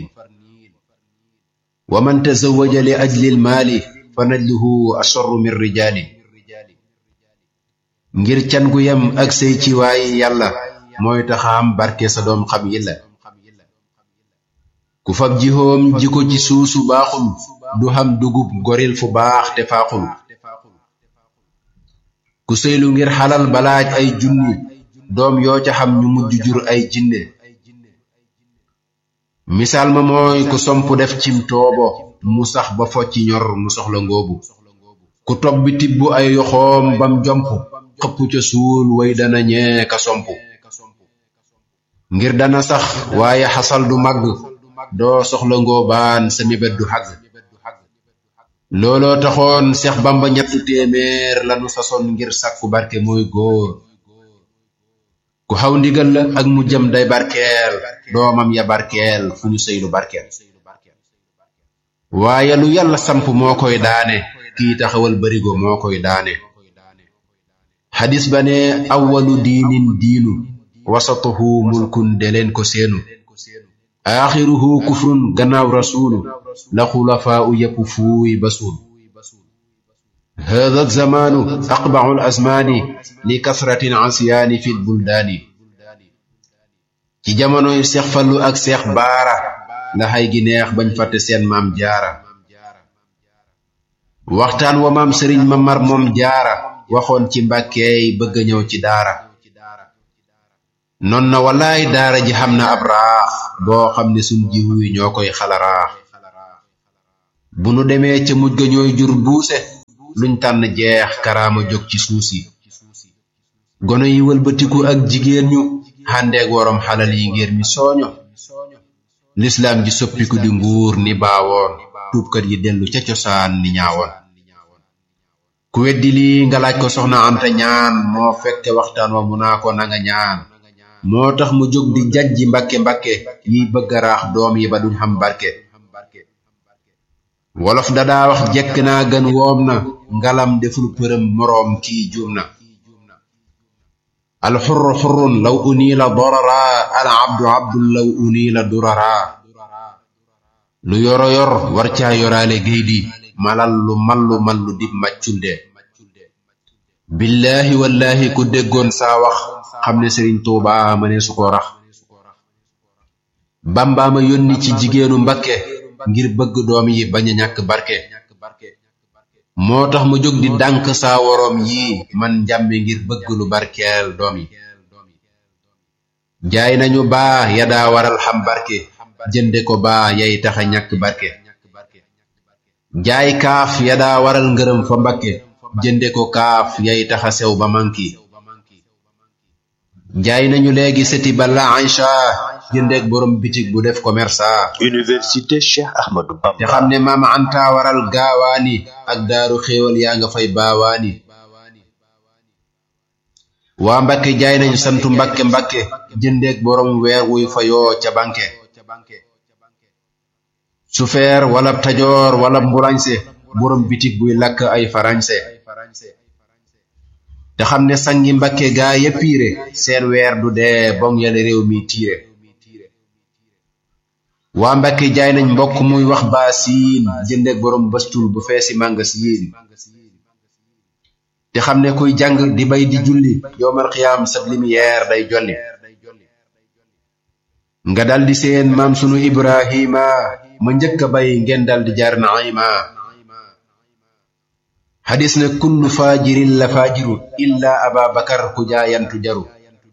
[SPEAKER 4] wa man tazawaja li ajlil maali fa najluhu asharru min rijaali ngir can gu yem ak sëy ci waayi yàlla mooy taxaam barke sa doom xam yilla ku fab jihoom ji ko ci suusu baaxul du xam dugub goril fu baax te faaxul ku sëylu ngir xalal balaaj ay junni doom yoo ca xam ñu mujj jur ay jinne misaal ma mooy ku somp def cim toobo mu sax ba focci ñor mu soxla ngóobu ku tob bi tibb ay yoxoom bam jomp xëpp ca suul way dana ñee ka somp ngir dana sax waaye xasal du màgg doo soxla ngóobaan sa mébét du xàgg looloo taxoon seex bamba ñettu téeméer lanu sasoon ngir sàkku barke mooy góor ku xaw ndigal la ak mu jëm day barkeel doomam ya barkeel fu ñu sëylu barkeel waaye lu yàlla samp moo koy daane kii taxawal barigo moo koy daane xadis ba ne awwalu diinin diinu wasatuhu mulkun de leen ko seenu aaxiruhu kufrun gannaaw rasuulu la xulafaa u yépp fuuy basuul hada zamaanu aqbacu azmaani li kasratin asiyaani fi buldaani ci jamonoy seex fallu ak seex baara la xay gi neex bañ fàtte seen maam jaara waxtaan wa maam sëriñ ma mar moom jaara waxoon ci mbàkkeey bëgg ñëw ci daara non na walaay daara ji xam na ab raax boo xam ne suñ jiwu yi ñoo koy xalaraax bu nu demee ca mujj ga ñooy jur buuse luñ tànn jeex karaama jóg ci suusi gono yi wëlbatiku ak jigéen ñu xàndeeg worom xalal yi ngir mi sooño lislaam ji soppiku di nguur ni baawoon tuubkat yi dellu ca cosaan ni ñaawoon ku weddi lii nga laaj ko soxna anta ñaan moo fekke waxtaan wa mu naa ko nanga ñaan moo tax mu jóg di jajji mbakke mbakke yiy bëgg a raax doom yi ba duñ xam barke wolof dadaa wax jekk naa gën woom na ngalam deful përëm moroom kii juum na alxurru xurrun law uniila dorara al abdu abdun law uniila durara lu yoro yor war caa yoraale gaydi malal lu mallu mallu dib macculde billaahi wallaahi ku déggoon saa wax xam ne sëriñ tuubaa mënee su ko rax bambaama yónni ci jigéenu mbakke ngir bëgg doom yi bañ a ñàkk barke moo tax mu jóg di dànk saa woroom yi man njàmmi ngir bëgg lu barkeel doom yi jaay nañu baa ya daa waral xam barke jënde ko baa yay taxa ñàkk barke jaay kaaf ya daa waral ngërëm fa mbakke jënde ko kaaf yay taxa sew ba manki jaay nañu léegi seti ba la Aïcha jëndeek borom bitig bu def commerça
[SPEAKER 2] Université Cheikh Ahmadou
[SPEAKER 4] te
[SPEAKER 2] Bamba
[SPEAKER 4] xam ne maam anta waral gaawaani ak daaru xéewal yaa nga fay baawaani waa mbakke jaay nañu santu mbakke mbakke jëndeek borom weer wuy fayoo ca banque sufeer wala tajoor wala mbulañse borom bitig buy lakk ay farañse te xam ne sangi mbakke gaa yeppiire seen weer du dee bong yale réew mi tiire waa mbakke jaay nañ mbokk muy wax baa siin jëndeek borom bëstul bu feesi mànga siin te xam ne kuy jàng di bay di julli yowmal xiyaam sab lumière day jolli nga daldi seen maam sunu ibrahima ma njëkk a bay ngeen daldi jaar naima xadis ne kullu faajirin la faajiru illa aba bakar ku jaayantu jaru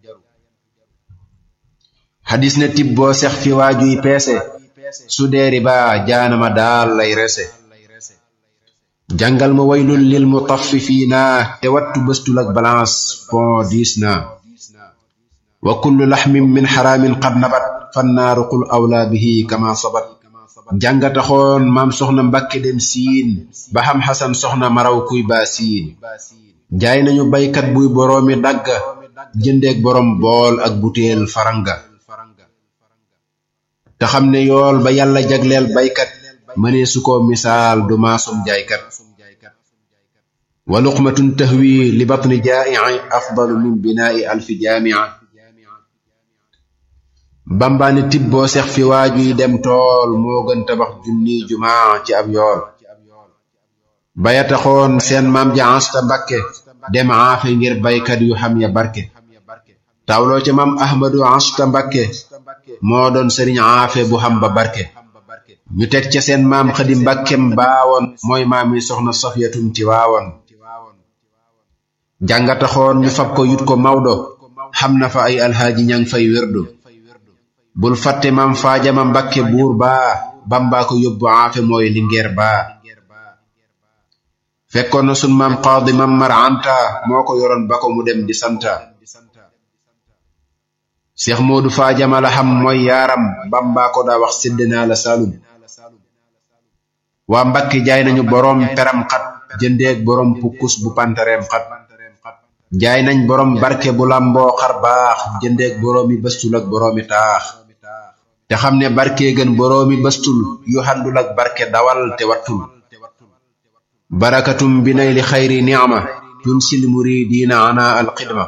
[SPEAKER 4] xadis ne tib boo sex fi waajuy peese su deeri ba jaanama daal lay rese jàngal ma waylul lil mutaffifiina te wattu bëstul ak balance pon diis na wa kullu laxmin min xaraamin qad nabat fannaaru qul awla bihi kama sabat jàngataxoon maam soxna mbakke dem siin ba xam xasan soxna maraw kuy baa siin jaay nañu baykat buy boroomi dagga jëndeek borom bool ak butéel faranga te xam ne yool ba yàlla jagleel baykat mënee su ko misaal du maasum jaaykat wa luqmatun tahwi li batni jaai afdalu min binaa'i alfi jaamia bambaane tib boo sex fi waajuy dem tool moo gën tabax junni jumaa ci ab yool baya taxoon seen maam ja asta mbakke dem aafe ngir baykat yu xam ya barke tawloo ca maam ahmadu asta mbakke moo doon sëriñ aafe bu xam ba barke ñu teg ca seen maam xadi mbakkem baawoon mooy maam yi soxna sofyatum ci waawoon jàngataxoon ñu fab ko yut ko mawdo xam na fa ay alhaaji ñang fay wérdu bul fàtte maam faajama mbakke buur baa bambaa ko yóbbu aafe mooy lingeer baa fekkoon na sun maam qaadi mam mar anta moo ko yoroon ba ko mu dem di santa seex moodu faajama la xam mooy yaaram bambaa ko daa wax sédd naa la salum waa mbakke jaay nañu boroom peram xat jëndeek boroom pukkus bu pantareem xat jaay nañ boroom barke bu lamboo xar baax jëndeek boroomi bëstul ak boroomi taax te xam ne barke gën boroomi bëstul yu handul ak barke dawal te wattul barakatum bi nay li xayri ni'ma tunsil muridiina ana alxidma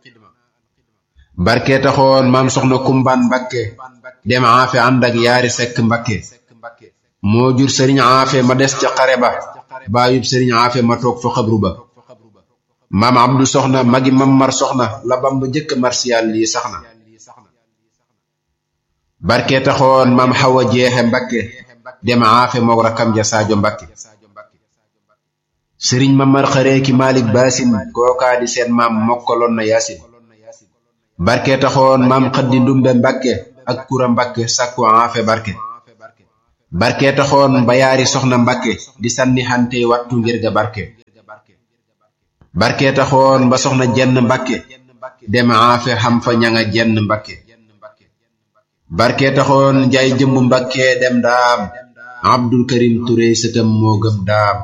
[SPEAKER 4] barke taxoon maam soxna kumbaan mbakke dem aafe ànd ak yaari sekk mbakke moo jur sëriñ aafe ma des ca xare ba baayub sëriñ aafe ma toog fa xabru ba maam abdu soxna magi mammar soxna la bamba njëkk marsiyaal lii sax na barke taxoon maam xawa jeexe mbakke dem aafe moog rakam ja saajo mbakke sëriñ mamar xareeki malik baasin kookaa di seen maam mokkaloon na yaasin barke taxoon maam xaddi ndumbe mbakke ak kura mbakke sàkku aafe barke barke taxoon bayaari soxna mbakke di sànni xante wattu ngir ga barke barke taxoon ba soxna jenn mbakke dem aafe xam fa ñanga jenn mbakke barke taxoon njaay jëmb mbakke dem daam abdul karim ture sëtam moo gëm daam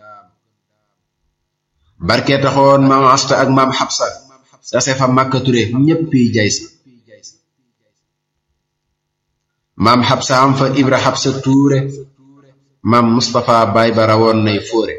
[SPEAKER 4] barke taxoon maam asta ak maam xabsa tase fa màkka ture ñéppi jay sa maam xabsa am fa ibra xabsa tuure maam mustapha baay ba rawoon nay fóore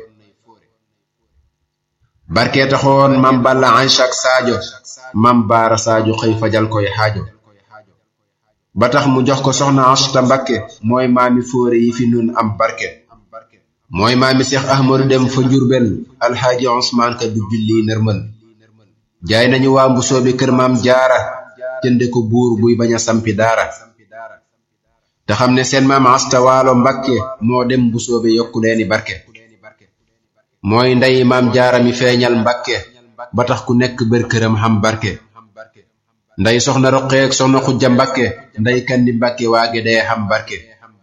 [SPEAKER 4] barke taxoon maam balla aysa ak saajo maam baara saajo xëy fajal koy xaajo ba tax mu jox ko soxna asta mbakke mooy maami fóore yi fi nun am barke mooy maami seex ahmadu dem fa njurbel alxaaji osmaan ka du julli nërmal jaay nañu waa mbusoobi kër maam jaara jënde ko buur buy bañ a sampi daara te xam ne seen maam asta waalo mbakke moo dem mbusoobe yokku leeni barke mooy ndey maam jaara mi feeñal mbakke ba tax ku nekk bër këram xam barke nday soxna roqeek soxna xujja mbakke nday kandi mbakke waage dee xam barke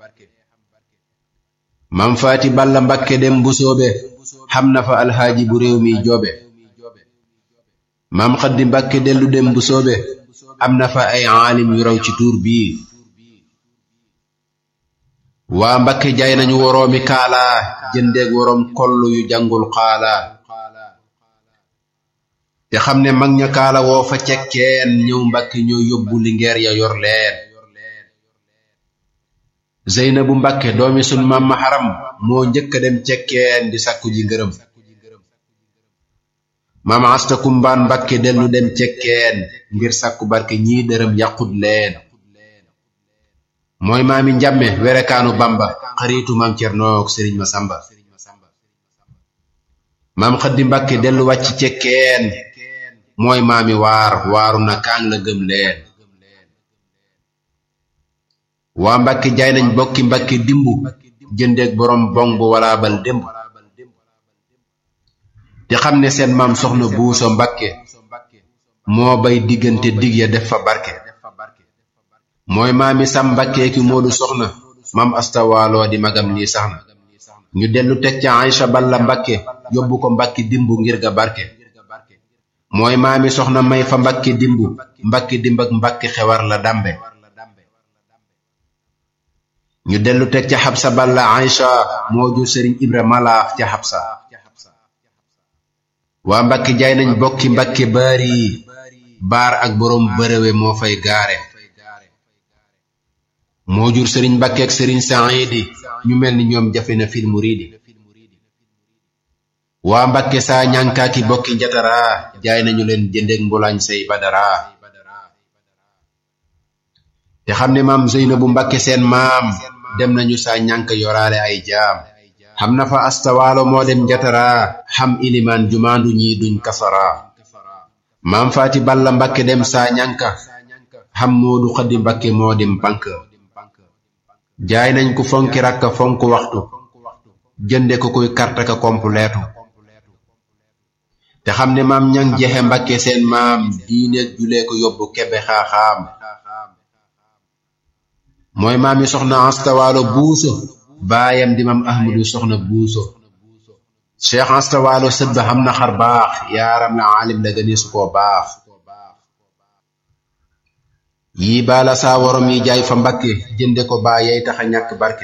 [SPEAKER 4] maam faati balla mbakke dem mbusoobe xam na fa alxaaji bu réew mi joobe maam xaddi mbakke dellu dem mbusoobe am na fa ay aalim yu raw ci tuur bii waa mbakke jaay nañu woroomi kaala jëndeeg woroom kollu yu jàngul xaala te xam ne mag ña kaala woo fa cekkeen ñëw mbakke ñoo yóbbu lingeer ya yor leen zeynabu mbakke doomi sun maam ma xaram moo njëkk a dem cekkeen di sakku ji ngërëm maam asta kumbaan mbakke dellu dem cekkeen ngir sakku barke ñii dërëm yàqut leen mooy maami njàmme werekaanu bamba xaritu maam cernook sëriñ ma samba maam xaddi mbakke dellu wàcc cekkeen mooy maami waar waaru na kaang la gëm leen waa mbakke jaay nañ bokki mbakke dimbu jëndeeg borom bong bu walaa bal démb te xam ne seen maam soxna buuso mbakke moo bay diggante dig ya def fa barke mooy maami sam mbakke ki moodu soxna maam astawaaloo di magam lii sax na ñu dellu teg ca Aïcha balla mbakke yóbbu ko mbakki dimbu ngir ga barke mooy maami soxna may fa mbakke dimbu mbakke dimb ak mbakke xewar la dambe ñu dellu teg ca xabsa balla Aïcha moo jur sëriñ ibra malaaf ca xabsa waa mbakki jaay nañ bokki mbakke baari baar ak boroom bërëwe moo fay gaare moo jur sëriñ mbakke ak sëriñ saidi ñu mel ni ñoom jafe na fil muridi waa mbakke saa ñànkaaki bokki njatara jaay nañu leen jëndeg mbulañ say badara te xam ne maam zeynabu mbakke seen maam dem nañu saa ñànk yoraale ay jaam xam na fa astawaalo moo dem njatara xam ilimaan jumaandu ñi duñ kasara maam faati balla mbakke dem saa ñànka xam moodu xaddi mbakke moo dem pank jaay nañ ku fonki rakka fonk waxtu jënde ko kuy karta ka kompleetu te xam ne maam ñang jexe mbakke seen maam diineeg julee ko yóbbu kebe xaaxaam mooy maami soxna astawaalo buuso baayam di maam ahmadu soxna buuso cheikh astawaalo sët ba xam na xar baax yaaram la aalim la gëni su koo baax yii baala saa worom yi jaay fa mbakke jënde ko baa yey taxa ñàkk barke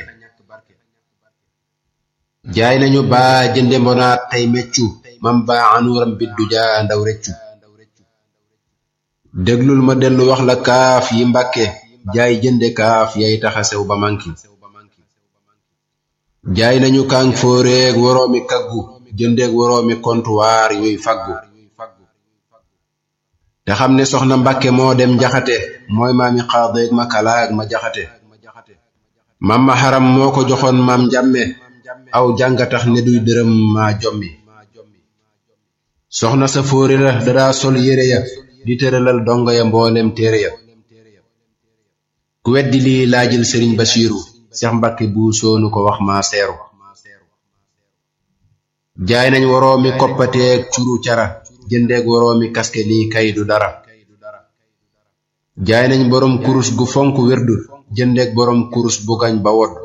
[SPEAKER 4] jaay nañu baa jënde mbonaat tey meccu mam baa anuuram biddu jaa ndaw reccu déglul ma dellu wax la kaaf yi mbakke jaay jënde kaaf yay taxa sew ba manki jaay nañu kàng fóoreeg woroomi kaggu jëndeeg woroomi kontuwaar yuy faggu te xam ne soxna mbakke moo dem jaxate mooy maami xaadeeg ma kalaag ma jaxate mam ma xaram moo ko joxoon maam njàmme aw jànga tax ne duy dërëm maa jommi soxna sa fóori la dadaa sol yére ya di tëralal dongo ya mboolem téere ya ku weddi lii laajil sëriñ basiiru seex mbakke bu soonu ko wax maa seeru jaay nañ woroomi koppateeg curu cara jëndeeg woroomi kaske lii kay du dara jaay nañ boroom kurus gu fonk wérdu jëndeek boroom kurus bu gañ ba wodd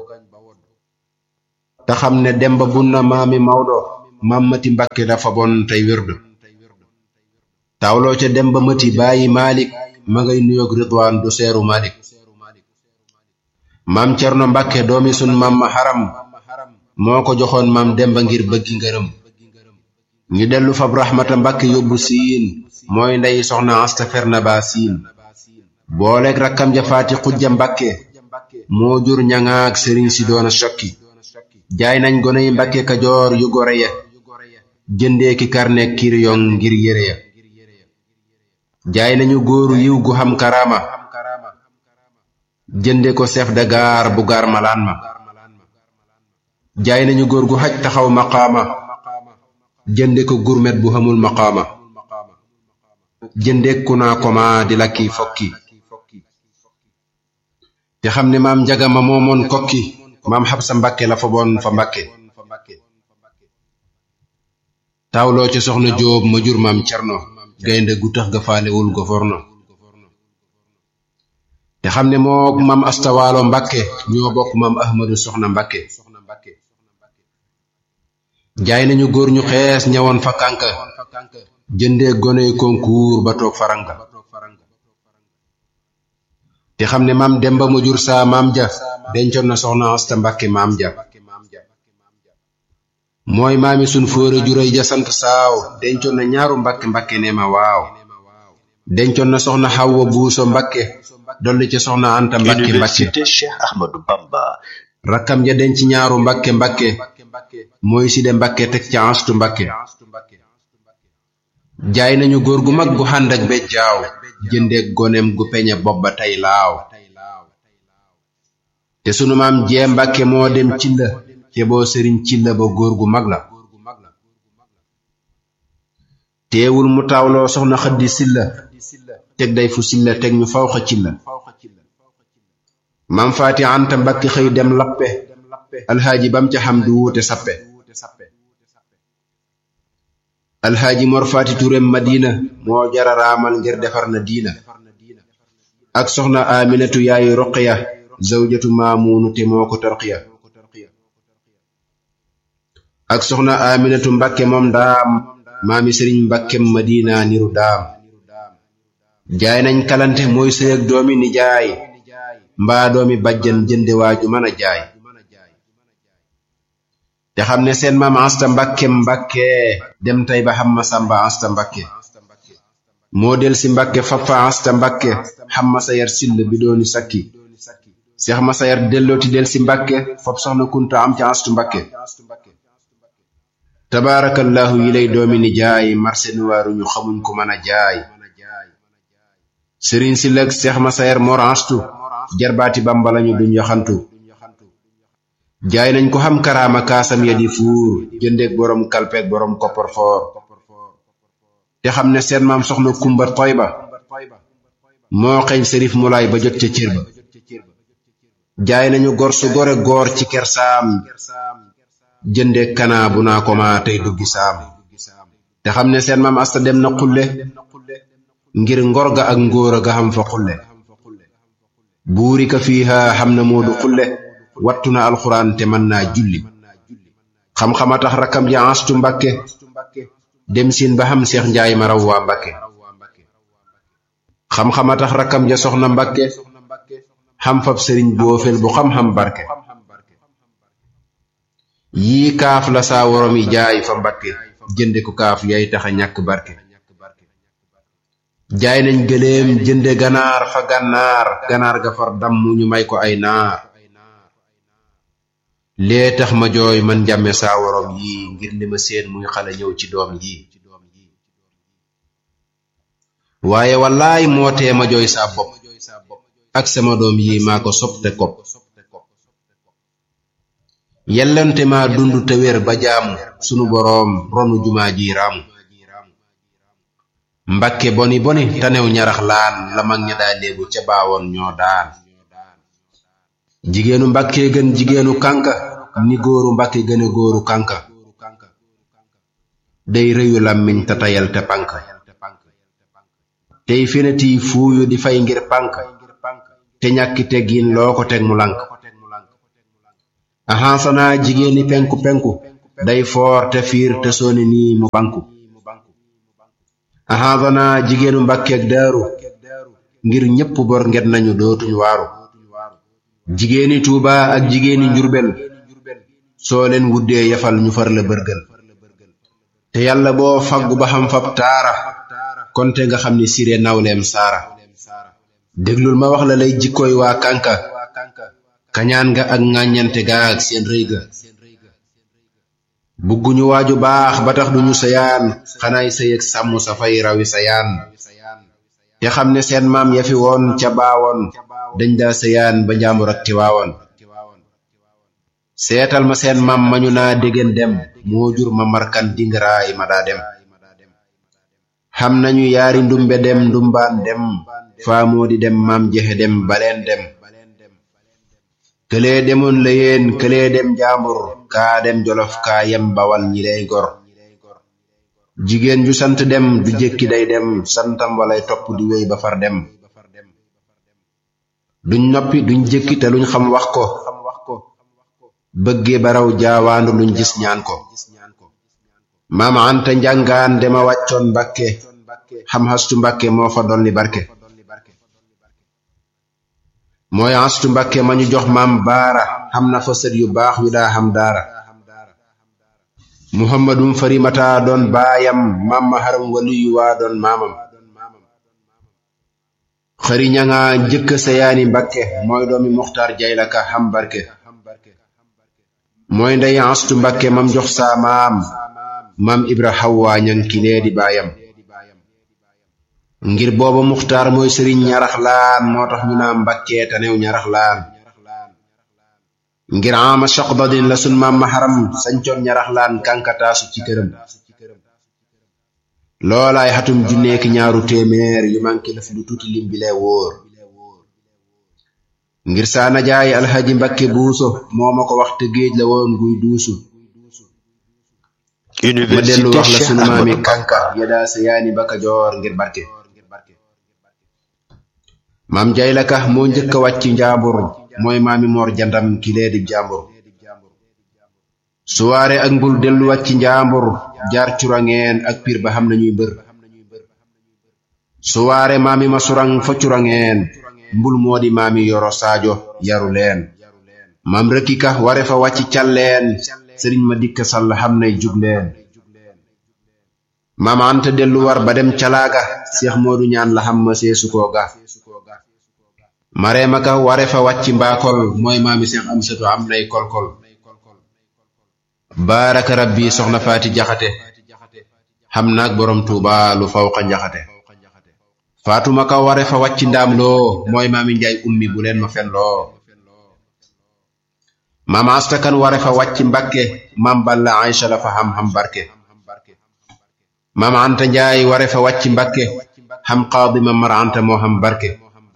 [SPEAKER 4] te xam ne demba bunna maami mawdo maam mati mbakke dafa bon tey wérdu tawloo ca demba mati bàyyi maalik ma ngay nuyoog ridwaan du seeru maalik maam cerno mbakke doomi sun maam ma xaram moo ko joxoon maam demba ngir bëggi ngërëm ñu dellu fab raxmata mbakke yóbbu siin mooy ndey soxna asta ferna ba siin booleeg rakkam ja faati xujja mbakke moo jur ñaŋaak sëriñ si doona sokki jaay nañ goney mbakke kajoor yu gore ya jëndee ki karneek kiriyong ngir yére ya jaay nañu góoru yiw gu xam karaama jënde ko chef de gare bu gaar malaan ma jaay nañu góor gu xaj taxaw maqaama jënde ko gurmet bu xamul maqaama jënde ku naa koma di lakki fokki te xam ne maam njagama moomoon kokki maam xabsa mbakke la fa boon fa mbakke tawloo ci soxna jóob ma jur maam cerno gaynde gu tax ga faalewul goforno te xam ne moo maam astawaalo mbakke ñoo bokk maam ahmadu soxna mbakke jaay nañu góor ñu xees ñawoon fa kànka jëndee goney concours ba toog faranga te xam ne maam demba mu jur saa maam ja dencoon na soxna asta mbakke maam ja mooy maami sun fóore juróy ja sant saaw dencoon na ñaaru mbakke mbakke ne ma waaw dencoon na soxna xawwa buuso mbakke dolli ci soxna anta mbakke mbakke
[SPEAKER 2] Université Cheikh Ahmadou Bamba
[SPEAKER 4] rakkam ja denc ñaaru mbakke mbakke mooy side mbakke teg ca anstu mbakke jaay nañu góor gu mag gu xànd ak bejjaaw jëndeek goneem gu peñe bopp ba tey laaw te sunu maam jee mbakke moo dem ci la te boo sëriñ ci la ba góor gu mag la teewul mu taawloo soxna xaddi silla teg day fu silla teg ñu faw xa ci la maam faati anta mbakke xëy dem lappe alxaaji bam ca xam du wuute sappe alxaaji mor faati turem madina moo jara raamal ngir defar na diina ak soxna aminatu yaayu roqiya zawjatu maamuunu te moo ko tarqiya ak soxna aminatu mbakke moom daam maami sëriñ mbakkem madina niru daam jaay nañ kalante mooy sëy ak doomi nijaay mbaa doomi bajjan jënde waaju mën a jaay te xam ne seen maam asta mbakke mbakke dem tey ba xam ma samba asta mbakke moo del si mbakke fappa asta mbakke xam ma sayar sill bi dooni sakki seex ma sayar dellooti del si mbakke fop soxna kunta am ca astu mbakke tabaarakallahu yi lay doomi ni jaay marse nuwaaru ñu xamuñ ko mën a jaay sëriñ si lëg seex ma sayar mor astu jarbaati bamba lañu duñ yaxantu jaay nañ ko xam karaama kaasam ya di fuur jëndeek boroom kalpeek boroom kopporfoor te xam ne seen maam soxna kumba toy ba moo xeeñ sërif mulaay ba jot ca cër ba jaay nañu gor su gore goor ci kersaam jëndeek kanaa bu naa ko ma tey duggi saam te xam ne seen maam asta dem na xulle ngir ngor ga ak ngóora ga xam fa xulle buuri ka fiiha xam na moodu xulle wattu na alxuraan te mën naa julli xam-xama tax rakkam ja astu mbakke dem siin ba xam seex njaay ma raw waa mbakke xam-xama tax rakkam ja soxna mbakke xam fab sëriñ boofel bu xam-xam barke yii kaaf la saa worom yi jaay fa mbakke jënde ko kaaf yay taxa ñàkk barke jaay nañ gëléem jënde ganaar fa gànnaar ganaar ga far damm ñu may ko ay naar lee tax ma jooy man njàmme saa worom yi ngir li ma seen muy xale ñëw ci doom yi waaye wallaay moo tee ma jooy saa bopp ak sama doom yi maa ko sopp te kopp yellante maa dund te wér ba jaamu sunu boroom ronu jumaa ji raamu mbakke boni boni tanew ñarax laan la mag ña daa léebu ca baawoon ñoo daan jigéenu mbakke gën jigéenu kànka ni góoru mbakke gëne góoru kànka day rëyu làmmiñ te tayal te pànk tey feneti fuuyu di fay ngir pànk te ñàkki teggin loo ko teg mu lank ahansana jigéeni penku penku day foor te fiir te sooni nii mu banku ahansana jigéenu mbàkkeeg daaru ngir ñépp bor nget nañu dootuñ waaru jigéeni tuuba ak jigéeni njurbel soo leen wuddee yafal ñu far la bërgël te yàlla boo faggu ba xam fab taara konte nga xam ni sire nawleem saara déglul ma wax la lay jikkooy waa kànka kañaan nga ak ŋàññante ga ak seen rëy ga bugguñu waaju baax ba tax duñu sayaan xanaay sëyëg sàmm sa fay rawi sayaan te xam ne seen maam ya fi woon ca baawoon dañ daa sëyaan ba njaambur ak tiwaawoon seetal ma seen maam mañu naa déggen dem moo jur ma markan dingaraay ma daa dem xam nañu yaari ndumbe dem ndumbaan dem faamoo di dem maam jexe dem baleen dem këlee demoon la yéen këlee dem njaambur kaa dem jolof kaa yem bawal ñi lay gor jigéen ju sant dem du jékki day dem santam walay topp di wéy ba far dem duñ noppi duñ jékki te luñ xam wax ko bëggee baraw jaawaandu luñ gis ñaan ko maam anta njàngaan dema wàccoon mbakke xam hastu mbakke moo fa dolli barke mooy hastu mbakke ma ñu jox maam baara xam na fa sët yu baax yu daa xam daara muhammadum farimata doon baayam maam ma haram waliyu waa doon maamam xëri ñanga njëkk sayaani mbakke mooy doomi muxtaar jaylaka xam barke mooy ndey astu mbakke mam jox saa maam maam ibra xawwa ñankilee di baayam ngir booba muxtaar mooy sëriñ ñarax laan moo tax ñu naa mbakkee tanew ñarax laan ngir ama soqdadin la sun maam maharam sañcoon ñarax laan kankataasu ci këram loolaay xatum junneeki ñaaru téeméer yu manki laf lu tuuti lim bi lee wóor ngir saa najaay alxaji mbakke buuso moo ma ko wax te géej la woon guy duusu ma dellu wax la sunu maami kanka yedaa sa yaani baka joor ngir barke maam jaylaka moo njëkk a wàcc njaambur mooy maami moor jandam kilee di jàmbur suwaare ak mbul dellu wàcc njaambur jaar curangeen ak piir ba xam nañuy bër suwaare maami ma surang fa curangeen mbul moo di maami yoro saajo yaru leen maam rëkkika ware fa wàcc calleen sëriñ ma dikk sall xam nay jugleen maam anta dellu war ba dem calaaga seex moodu ñaan la xam ma seesu koo ga mareema ka ware fa wàcc mbaakol mooy maami seex am satu am nay kolkol baaraka rabbi soxna faati jaxate xam naag borom tuuba lu fawqa njaxate faatuma ka ware fa wàcc ndaam loo mooy maami njaay ummi bu leen ma fen loo maam astakan ware fa wàcc mbakke maam balla aysa la fa xam-xam barke maam anta njaay ware fa wàcc mbakke xam qaadima mar anta moo xam barke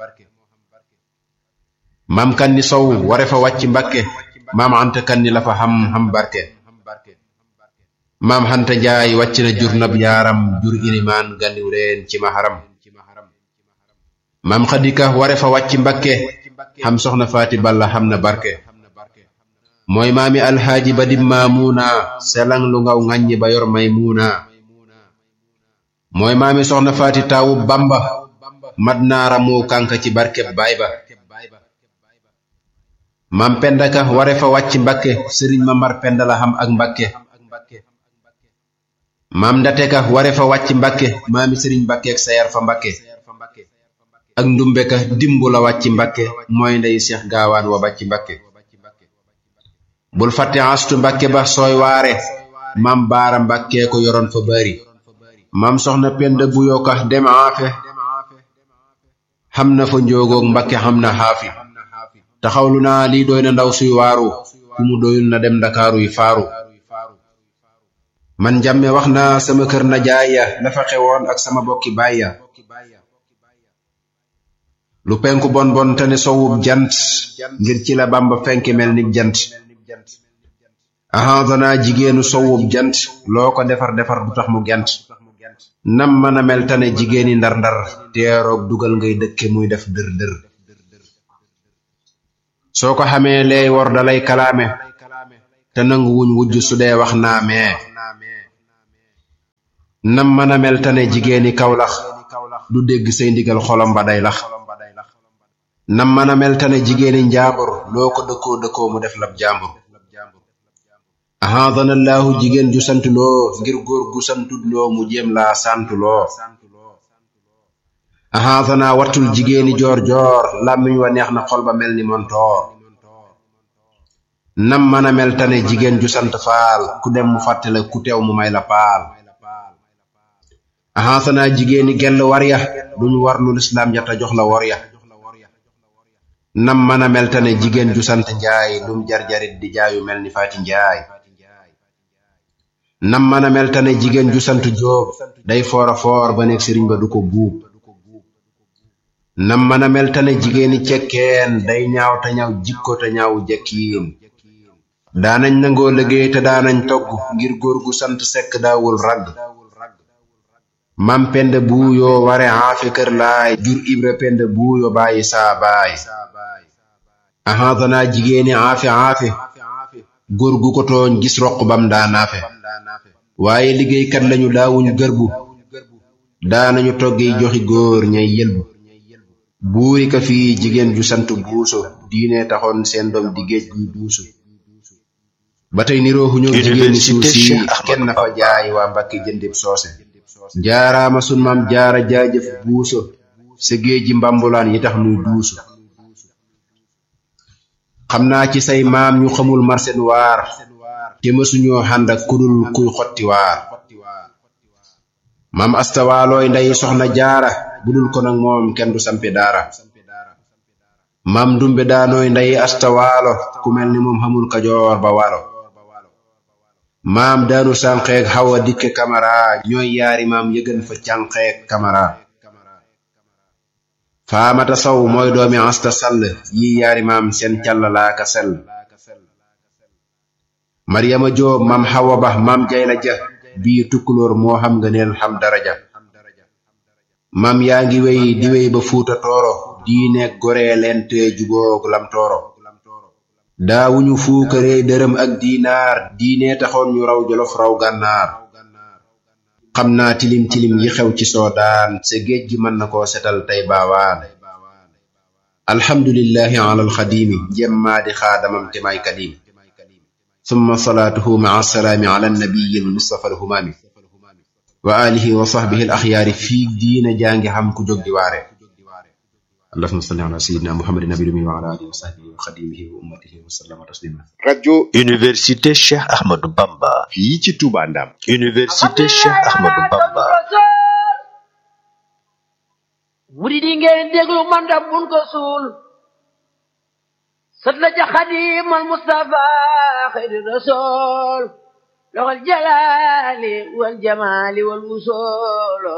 [SPEAKER 4] maam kanni sow ware fa wàcc mbakke maam anta kanni la fa xam xam barke maam xanta njaay wàcc na jur nab yaaram jur ilimaan gandiw leen ci maharam maam xadika ware fa wàcc mbakke xam soxna faati balla xam na barke mooy maami alxaaji ba dim maamuuna selang lu ngaw ŋàññi ba yor may muuna mooy maami soxna faati taawu bamba mat naara mu kanka ci barkeb baay ba maam penda ka ware fa wàcc mbakke sëriñ ma mar penda la xam ak mbakke maam ndate ka ware fa wàcc mbakke maami sëriñ mbakke ak sayar fa mbakke ak ndumbe ka dimbu la wàcc mbakke mooy ndey seex gaawaan wa bàcc mbakke bul fàtte astu mbakke ba sooy waare maam baara mbakke ko yoroon fa bari maam soxna penda bu yoka dem aafe xam na fa njoogoog mbakke xam na xaafi taxawlu naa lii doy na ndaw suy waaru ku mu doyul na dem ndakaaru yi faaru man jàmme wax naa sama kër na jaaya la fa xewoon ak sama bokki baaya lu penku bon bon te ne sowub jant ngir ci la bamba fenk mel ni jant ahanzana jigéenu sowub jant loo ko defar defar du tax mu gent nam mën a mel tane jigéeni ndar-ndar teeroog dugal ngay dëkke muy def dër dër soo ko xamee leey wor dalay kalaame te nangu wuñ wujj su dee wax naamee nam mën a mel tane jigéeni kawlax du dégg say ndigal xolam ba day lax nam mën a mel tane jigéeni njaambur loo ko dëkkoo dëkkoo mu def lab jaambur ahadanallahu jigéen ju sant loo ngir góor gu santut loo mu jéem laa santu loo ahadana wattul jigéeni joor joor làmmiñ wa neex na xol ba mel ni montoor nam mën a mel tane jigéen ju sant faal ku dem mu fàttale ku teew mu may la paal ahadana jigéeni gell war ya duñ war lu lislaam ja ta jox la wor ya nam mën a mel tane jigéen ju sant njaay lum jarjarit di jaayu mel ni faati njaay nam mën a mel tane jigéen ju sant jóob day foora foor ba nekk sëriñ ba du ko buub nam mën a mel tane jigéeni cekkeen day ñaaw te ñaaw jikko te ñaaw jekkiin daanañ nangoo liggéey te daanañ togg ngir góor gu sant sekk daawul ragg mam pend buuyoo ware aafe kër laay jur ibra pend buuyo bàyyi saa baay ahadana jigéeni aafe aafe góor gu ko tooñ gis roq bam daa naafe waaye liggéeykat lañu daawuñ gërbu daanañu toggi joxi góor ñay yëlbu buuri ka fii jigéen ju sant buuso diine taxoon seen doom di géej guy duusu ba tey nirooxu ñoom jigéeni suuf si kenn na fa jaay waa mbakki jëndib soose jaaraama sun maam jaara jaajëf buuso sa géeji mbambulaan yi tax nuy duusu xam naa ci say maam ñu xamul marsen waar te mësuñoo xànd ak kudul kuy xotti waar maam astawaalooy ndey soxna jaara budul ko nag moom kenn du sampi daara maam ndumbe daanooy ndey astawaalo ku mel ni moom xamul kajoor ba waalo maam daanu sànqeeg xawa dikke kamara ñooy yaari maam yëgën fa cànqeeg kamara faamata saw mooy doomi asta sall yi yaari maam seen càllalaaka sell maryama joob maam xawa ba maam jayla ja bii tukkulóor moo xam nga neel xam daraja maam yaa ngi wey di wey ba fuuta tooro diineeg goree leen te juboog lam tooro daawuñu fuukaree dërëm ak diinaar diine taxoon ñu raw jolof raw gànnaar xam naa tilim tilim yi xew ci soodaan sa géej gi mën na koo setal tey baawaan alhamdulillahi ala alxadimi jemmaa di xaadamam te may kadim summa salaatuhu maa salaami ala annabiyi almustafa alhumaami wa alihi wa sahbihi alaxyaari fii diina jaangi xam ku jóg di waare allahuma salli ala sayidina muhammadin nabi dumi wa ala alihi wa sahbihi wa xadimihi wa ummatihi wa sallama taslima
[SPEAKER 3] radio
[SPEAKER 2] Université Cheikh Ahmadou Bamba
[SPEAKER 3] fii ci Touba Ndam
[SPEAKER 2] Université Cheikh Ahmadou Bamba
[SPEAKER 5] murid yi ngeen déglu man da bun ko suul sët la ca xadimal Mustafa xayri rasul loxol jalaali wal jamaali wal wusoolo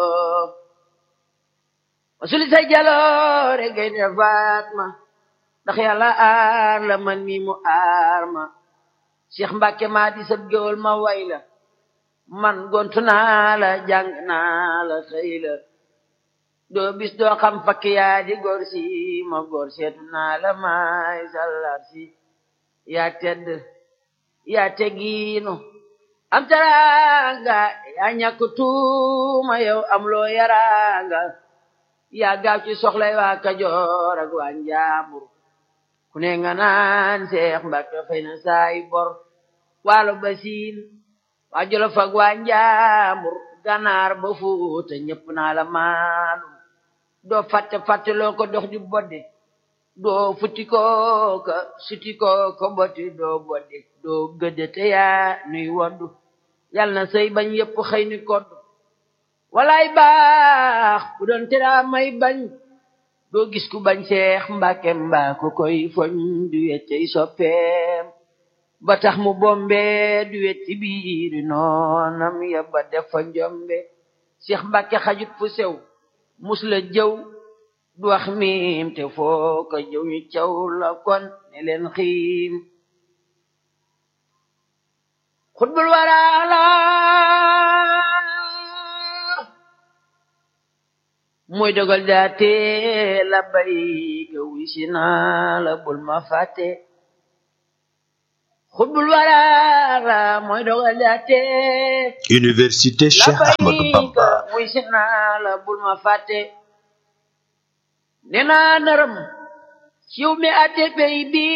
[SPEAKER 5] wasuli say jaloore gay ne Fatma ndax yàlla aar la man mi mu aar ma Cheikh Mbacke maa di sab géwal ma way la man gontu naa la jàng naa la xëy la doo bis doo xam fakk yaa di góor si ma góor seetu naa la maay sallar si yaa tedd yaa teggiinu am teraanga yaa ñàkk tuuma yow am loo yaraanga yaa gaaw ci soxlay waa Kajoor ak waa Njaambur ku ne nga naan Seex Mbàkke fay na saay bor waalo ba siin waa Jolof ak waa Njaambur ganaar ba Fuuta ñëpp naa la maalum doo fàtte fàtte loo ko dox di bodde doo futti koo ka suti koo ko botti doo bodde doo gëdde te yaa nuy woddu yal na sëy bañ yëpp xëy ni kodd walaay baax bu doon tera may bañ doo gis ku bañ Seex Mbàkke mbaa ku koy foñ du weccey soppeem ba tax mu bombe du wecci biiri noonam ya ba def fa njombe Seex Mbàkke xajut fu sew mus la jëw du wax miim te foo ko jëw ñu caw la kon ne leen xiim xutbul waraala mooy dogal daate la bay ga wisi naa la bul ma fàtte xutbul waraara mooy dogal daate
[SPEAKER 2] Université
[SPEAKER 5] la
[SPEAKER 2] Cheikh Ahmadou
[SPEAKER 5] bay
[SPEAKER 2] Bamba
[SPEAKER 5] ga wisi naa la bul ma fàtte nee naa naram ciw mi ate pey bi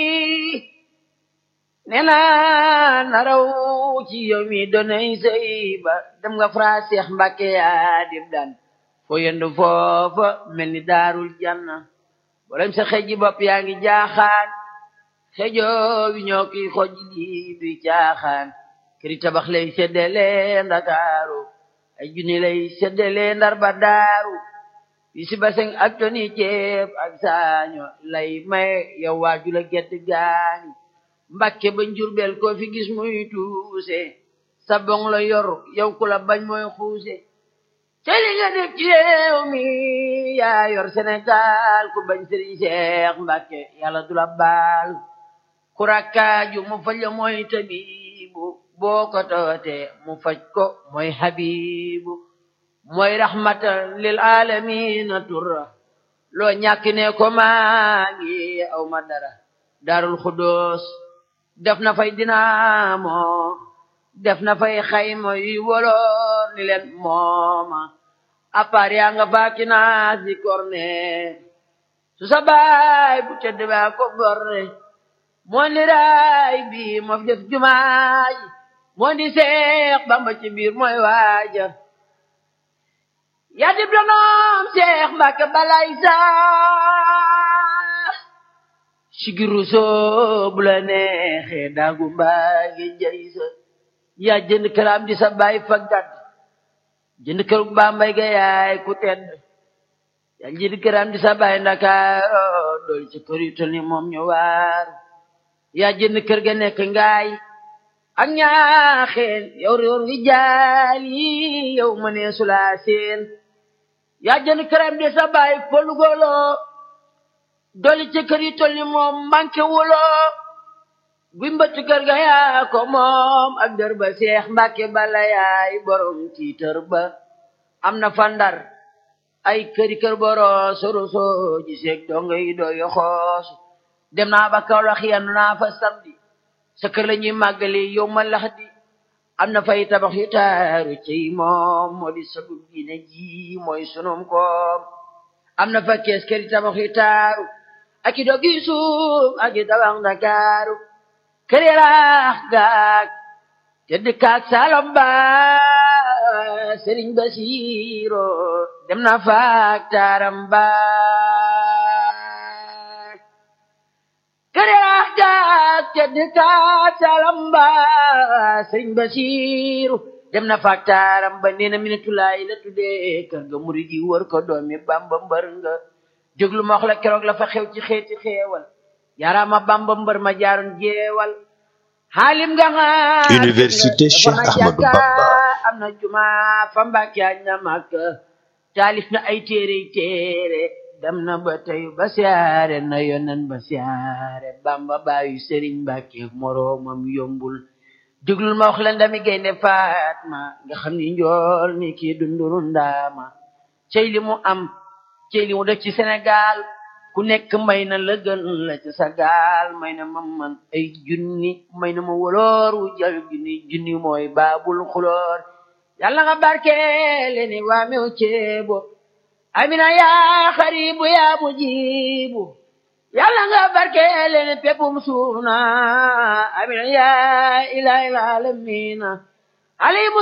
[SPEAKER 5] nee naa naraw ci yow mi donay sëy ba dem nga fra Seex Mbàkke yaa dib daan foo yendu foofa mel ni daarul janna bolem sa xeji bopp yaa ngi jaaxaan xejoo wi ñoo kiy xoj lii duy caaxaan këri tabax lay seddale ndakaaru ay junni lay seddale ndar ba daaru bi si baseng ak toni ceeb ak saaño lay may yow waaju la gedd gaani mbàkke ba njurbel koo fi gis muy tuuse sa bong la yor yow ku la bañ mooy xuuse te li nga def ci réew mi yaa yor Sénégal ku bañ sëriñ Seex Mbàkke yàlla du la baal ku rakkaaju mu faj la mooy tabibu boo ko toote mu faj ko mooy habibu mooy rahmatan lil alamina turra loo ñàkk ne ko maa ngi aw ma dara daarul xudóos def na fay dinaamo def na fay xayma yuy woloor ni leen mooma appaar yaa nga faaki naa si korne su sa baay bu tedd baa ko borne moo ni raay bi moo fi def jumaay moo di seex bamba ci biir mooy waaja yaa dib donoom seex mbàkke balay saa sigiru soo bu la neexee daagu mbaa ngi jay sa yaa jënd këram di sa baay faggat jënd kër bu Bambey ga yaay ku tedd yaa jënd këram di sa baay Ndakaaro dool ci kër yu tol ni moom ñu waar yaa jënd kër ga nekk ngaay ak ñaaxeen yow réer ngi jaal yi yow ma nee sulaa seen yaa jënd këram di sa baay polugolo dool ci kër yu tol ni moom manqué wuloo bi mbëtt kër ga yaa ko moom ak dër ba seex mbàkke bala yaay borom tiitër ba am na fandar ay këri kër boro soroso ji seeg donga yi doo yoxoos dem naa ba Kawlax yendu naa fa samedi sa kër la ñuy màggali yow ma lax di am na fay tabax yu taaru ciy moom moo di sagub diine ji mooy sunum koom am na fa kees këri tabax yu taaru ak i dog yu suuf ak i tabax Ndakaaru kër yaraax gaag tedd kaag salam ba sëriñ Basiiro dem na faak taaram ba kër yaraax gaag tedd kaag salam ba sëriñ Basiiro dem na faak taaram ba nee na minatulaay la tuddee kër ga murid yi wër ko doomi Bamba mbër nga jóglu ma wax la keroog la fa xew ci xeeti xeewal yarama bamba mbër ma jaaroon jeewal xaalim nga nga
[SPEAKER 2] Université Cheikh Ahmadou Bamba
[SPEAKER 5] am na juma fa mbàkke añ na màkk taalif na ay téere téere dem na ba tey ba siyaare na yonen ba siyaare bamba baayu sëriñ mbàkke moroomam yombul déglul ma wax la ndami gaynde faatma nga xam ni njool mi kii dunduru ndaama cey li mu am cey li mu def ci Sénégal ku nekk may na la gën la ci sa gaal may na ma man ay junni may na ma woloor wu jal junni junni mooy baabul xuloor yàlla nga barkeele ni waa mew ceebo amina yaa xaribu yaa mujibu yàlla nga barkeele ni pepum suuna amina yaa ilaha alamina alayhi